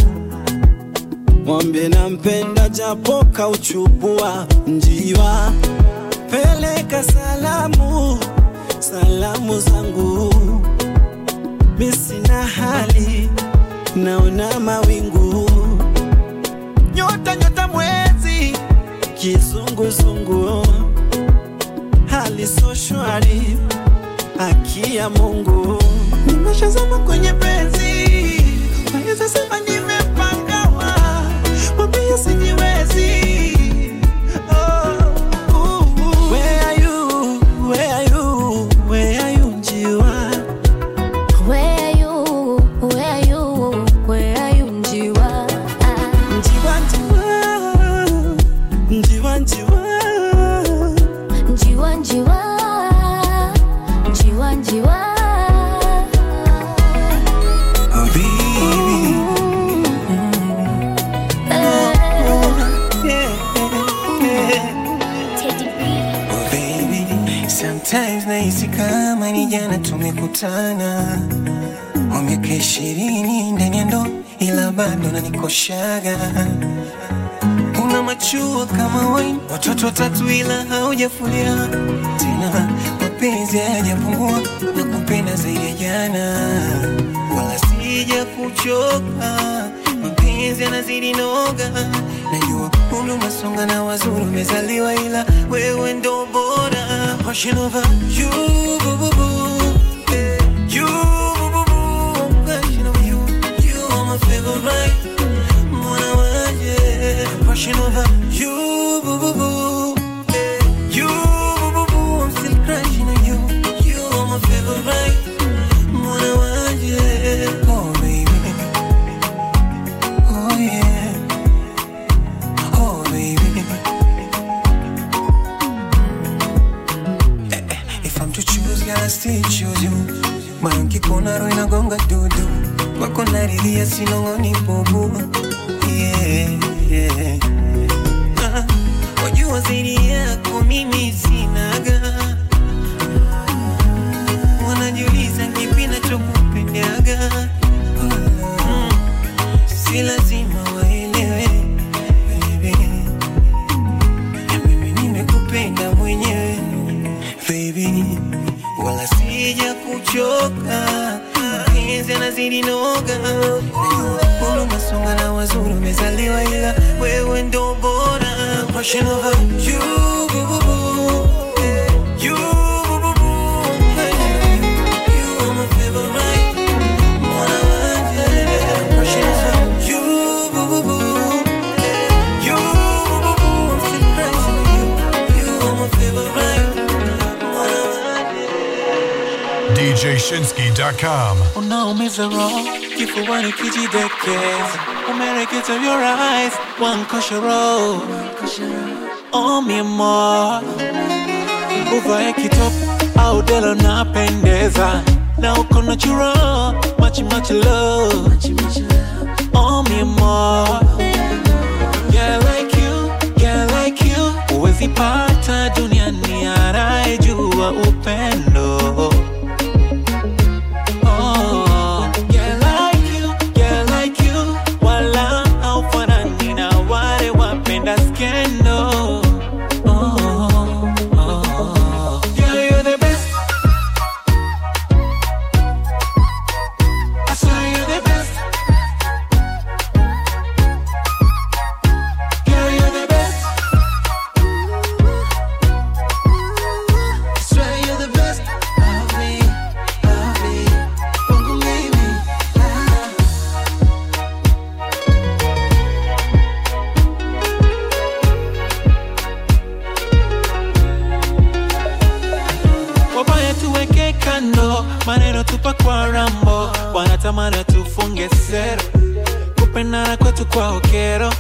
mwambie nampenda japo kauchubua njiwa peleka salamu salamu zangu misina hali naona mawingu nyota nyota mwezi kizunguzungu hali so shwari haki ya mungu nimeshazama kwenye penzi naweza sema nimepangawa mwambie sijiwezi Oh, ooh, ooh. Where are you? Where are you? Where are you, njiwa? Where are you? Where are you? Where are you, njiwa? Njiwa, njiwa. Njiwa, njiwa. Njiwa, njiwa. Njiwa, njiwa. Sometimes nahisi kama ni jana tumekutana, wa miaka ishirini ndani ya ndoa, ila bado nanikoshaga. Una machua kama wine, watoto watatu ila haujafulia tena, mapenzi hayajapungua na kupenda zaidi ya jana, wala sija kuchoka, mapenzi yanazidi noga. Najua umri umesonga na wazuri umezaliwa, ila wewe ndo bora. Passion over you, boo, boo, boo. Eh, you, boo, boo, boo. Passion over you, you are my favorite. Mwana waje. Passion over you, boo, boo, boo. Eh, you, boo, boo, boo. I'm still crushing on you. You are my favorite. Mwana waje. Oh, baby. Oh, yeah. Oh, baby. mbona roho inagonga dudu kwako naridhia sinong'oni bubu yeah, yeah. Ah, wajua zaidi yako mimi sinaga wanajiuliza kipi nachokupendaga mm, si lazima waelewe baby. mimi nimekupenda mwenyewe baby wala sija kuchoka mapenzi yanazidi noga Ulu masonga na wazuri umezaliwa ila wewe ndo bora Passion over you boo, boo, boo. You, boo, boo, boo. You are my favorite. Mwana wanje. Passion over you, boo, boo, boo. You, boo, boo, boo. I'm still crazy for you. You are my favorite. Mwana DJShinsky.com. unaumiza roho kifuani kijidekeza umereketa your eyes one koshoro oh mi amor uvae kitop au delo napendeza na uko natural machi machi love oh mi amor yeah like you yeah like you uwezi pata duniani anayejua upendo Oh, yeah, like you, yeah, like you. Wala haufanani na wale wapenda skendo. Oh, oh. Yeah, you're the best. I swear you're the best. Yeah, you're the best. I swear you're the best of me, of me. Kwangu mimi, ah. wabaya tuweke kando, maneno tupa kwa rambo, wanatamani tufunge sero, kupendana kwetu kwa okero,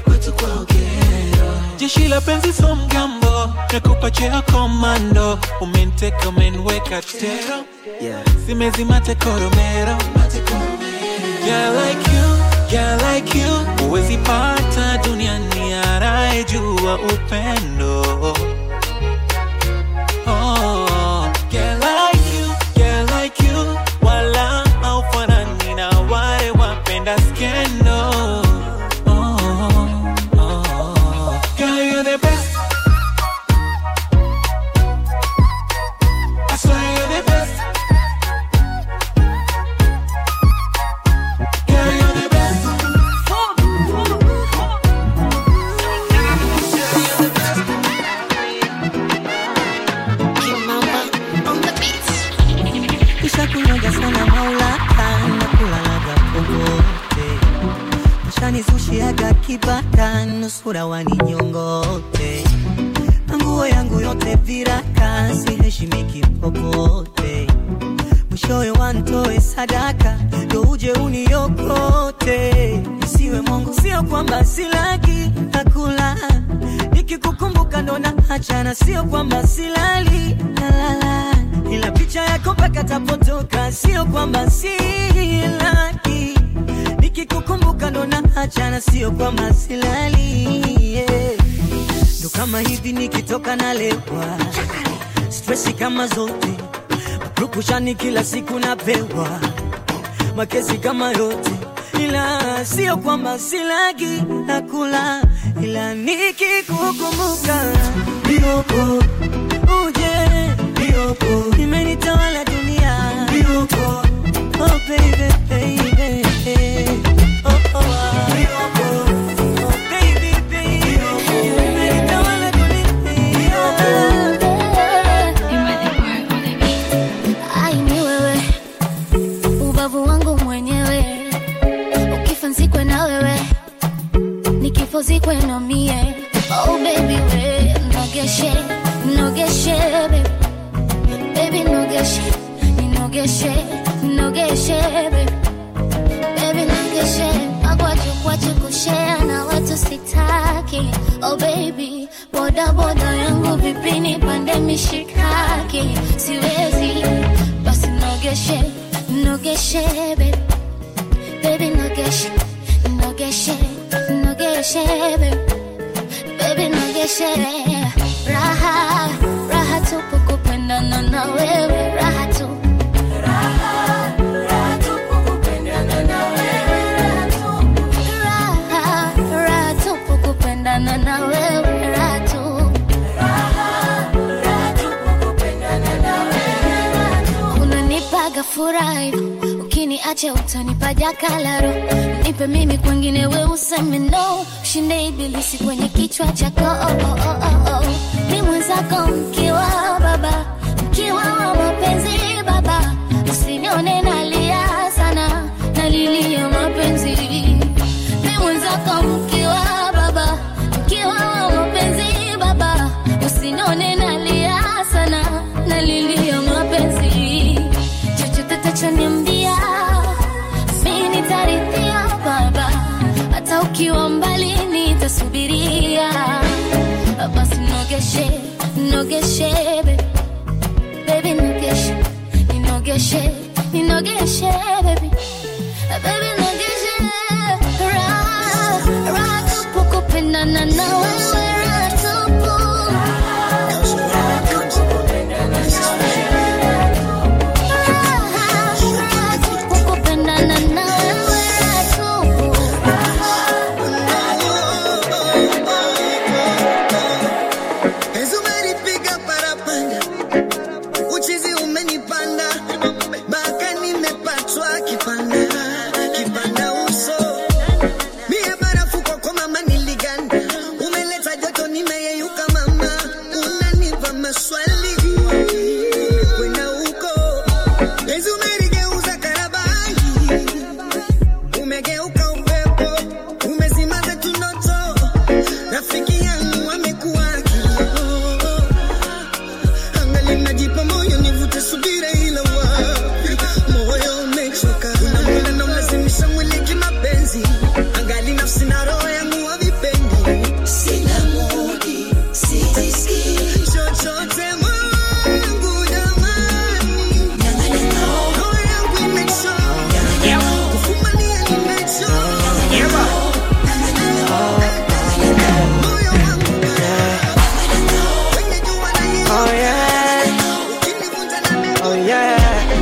jeshi la penzi so mgambo, nakupa cheo komando, umenteka umenweka tero, simezima tekoromero, yeah like you, yeah like you, uwezi pata duniani anayejua upendo Oh, yeah, like you, yeah, like you. Wala haufanani na wale wapenda skendo. Oh, oh, girl, you're the best. I swear you're the best. Girl, you're the best. Nishakunyoga sana maulaka na kulalaga popote Nishanizushiaga kibaka nusura waninyongote Na nguo yangu yote viraka siheshimiki popote Mwishowe wantoe sadaka ndo uje uniokote Nisiwe Mungu sio kwamba silaki nakula Nikikukumbuka ndo naachana sio kwamba silali nalala ila picha yako mpaka tapotoka, sio kwamba silaki. Nikikukumbuka ndo naachana, sio kwamba silali yeah. Ndo kama hivi nikitoka nalewa, stresi kama zote, rukushani kila siku napewa, makesi kama yote, ila sio kwamba silagi nakula, ila nikikukumbuka bioko uje bioko imenitawala dunia bioko oh baby baby oh oh ah. bioko oh baby baby imenitawala Ai, ni wewe ubavu wangu mwenyewe, ukifa nzikwe na wewe, nikifo zikwe na mie. Oh baby we nogeshe nogeshe baby baby nogeshe ninogeshe nogeshe baby baby nogeshe magwaju kwachu kushare na watu sitaki. Oh baby boda boda yangu vipini pande mishikaki siwezi basi nogeshe nogeshe baby baby nogeshe nogeshe nogeshe baby baby nogeshe raha raha tupu kupendana na wewe raha tu Raha, raha tupu kupendana na wewe raha tu unanipaga furaha hivyo ukiniacha utanipa jakalaro nipe mimi kwengine we useme no ushinde ibilisi kwenye kichwa chako oh, oh, oh, oh, oh. ni mwenzako mkiwa baba mkiwa wa mapenzi baba usinione nalia sana nalilia mapenzi ni mwenzako mkiwa baba mkiwa wa mapenzi baba usinione nalia sana nalilia mapenzi chochote tachoniambia mi nitarithia baba hata ukiwa mbali nitasubiria basi nogeshe nogeshe baby. baby nogeshe ninogeshe ninogeshe baby baby nogeshe raha raha tupu kupendana na wewe raha tupu kupendana na wewe raha tupu Penzi umenipiga parapanda, uchizi umenipanda, mpaka nimepatwa kipanda, kipanda uso. Mie barafu kwako mama niliganda, umeleta joto nimeyeyuka mama, unanipa maswali kwenda huko. Penzi umeligeuza karabai, umegeuka upepo, umezima zetu ndoto, rafiki yangu amekuwa kioo. Angali najipa moyo nivute subira ila wapi moyo umechoka unamwona na mlazimisha mwili kimapenzi angali nafsi na roho yangu havipendi sina mudi sijisikii chochote mwangu jamani roho yangu imechoka kufumania nimechoka Oh yeah. Oh yeah.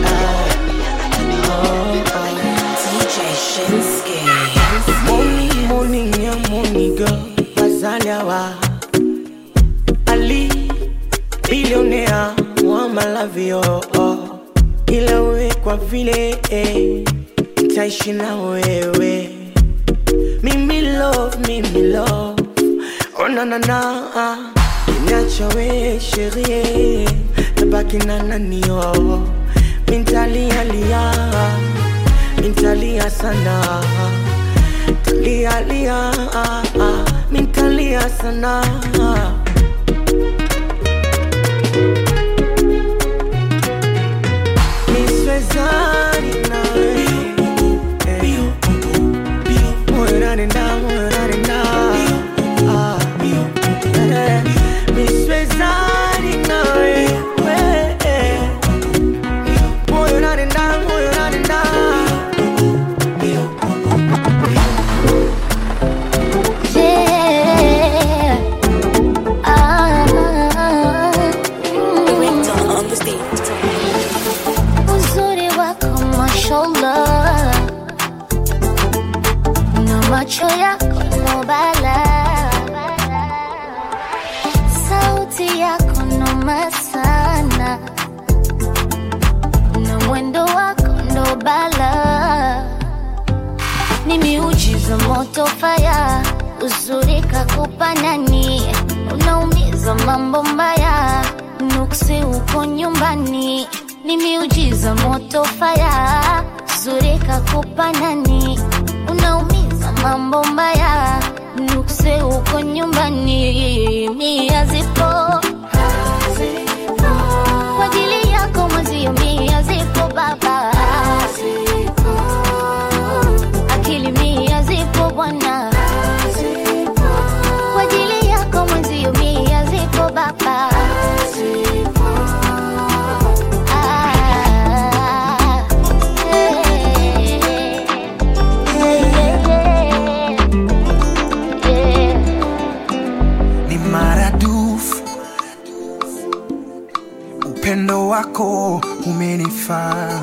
DJ Shinsuke. Morning, morning, yeah, morning girl. Bazaliawa. Ali, billionaire, wa malavio. Oh. Ila we kwa vile eh, nitaishi na wewe. Mimi love, mimi love. Oh na na na. Niacha we sherie, tabaki na nani oh. Mintalia lia, mintalia sana. Talia lia, mintalia sana. Niswezani nawe, eh. Moyo unanenda, moyo unanenda. Ah. Eh, niswezani nawe, eh. Moyo unanenda, moyo unanenda. Yeah. Ah. Uzuri wako mashallah na macho yako no bala sauti yako noma sana na mwendo wako ndo bala ni miujiza moto faya uzuri kakupa nani unaumiza mambo mbaya nuksi uko nyumbani ni miujiza moto faya uzuri kakupa nani unaumiza mambo mbaya nuksi uko nyumbani mia zipo kwa ajili yako mwezio mia zipo baba akili mia zipo bwana kwa ajili yako mwenzio mia zipo baba Ah, upendo wako umenifaa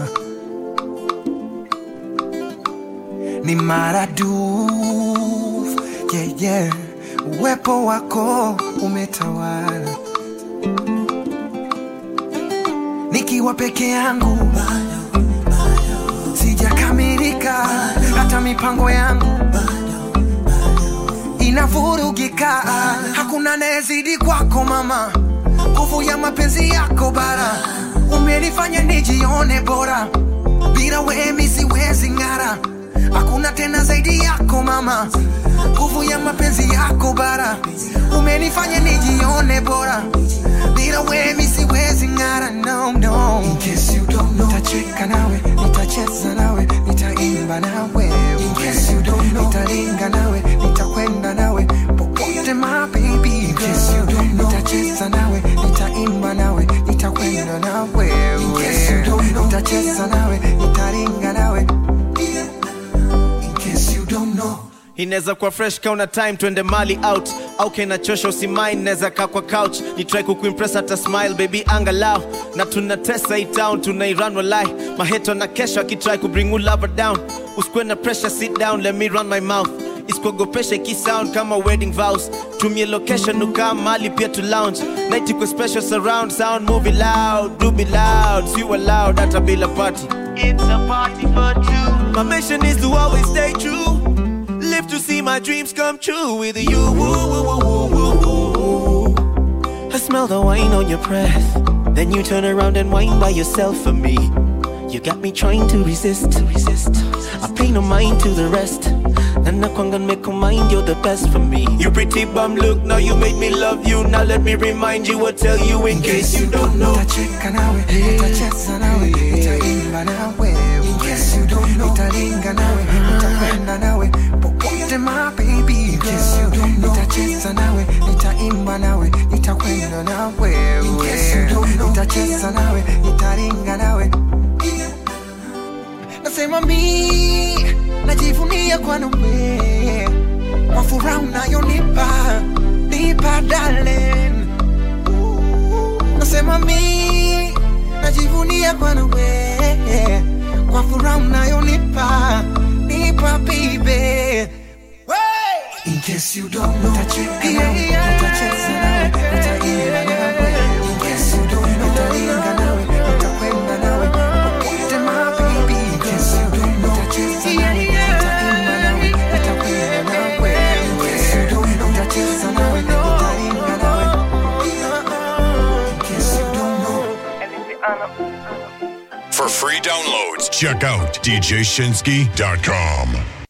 ni maradufu yeah, yeah. uwepo wako umetawala nikiwa peke yangu sijakamilika hata mipango yangu inavurugika hakuna nayezidi kwako mama nguvu ya mapenzi yako bara umenifanya nijione bora bila wemi siwezi ng'ara hakuna tena zaidi yako mama nguvu ya mapenzi yako bara umenifanya nijione bora bila wemi siwezi ng'ara no, no. In case you don't know, nitacheka nawe nitacheza nawe nitaimba nawe In case you don't know, nitaringa nawe nitakwenda nawe popote my baby In case you don't know, nitacheza nawe nitaimba nawe nitakwenda nawe In case you don't know, nitacheza nawe nitaringa nawe In case you don't know inaweza kuwa fresh kauna time twende mali out au kenachosha usimain naweza kaa kwa couch ni try kukuimpress hata smile baby angalau na tunatesa hii town tunairan walai maheto na kesho akitry kubring you lover down usikwe na pressure sit down let me run my mouth isikuogopesha ikisound kama wedding vows tumie location ukaa mali pia to lounge night iko special surround sound movie loud do be loud see you allowed hata bila party it's a party for two my mission is to always stay true live to see my dreams come true with you. Woo, woo, woo, woo, woo, woo. I smell the wine on your breath. Then you turn around and whine by yourself for me. You got me trying to resist, resist. I pay no mind to the rest. Nana kwanga make mind, you're the best for me. You pretty bum look, now you made me love you. Now let me remind you or tell you in case you don't know. nitacheka nawe nitacheza nawe nitaimba nawe In case you don't know, nitaringa nawe nitakwenda nawe popote my baby In case you don't know, nitacheza nawe nitaimba nawe nitakwenda nawe In case you don't know, nitacheza nawe nitaringa nawe nasema mi najivunia kwa nawe kwa furaha unayonipa nipa darling nasema mi najivunia kwa nawe kwa furaha unayonipa nipa bibe In case you don't know, nitacheka nawe, nitacheza nawe, nitaimba nawe. In case you don't know, nitaringa nawe, nitakwenda nawe. Popote my baby. In case you don't know, nitacheza nawe, nitaimba nawe, nitakwenda nawe. In case you don't know, nitacheza nawe, nitaringa nawe. In case you don't know. For free downloads, check out djshinsky.com.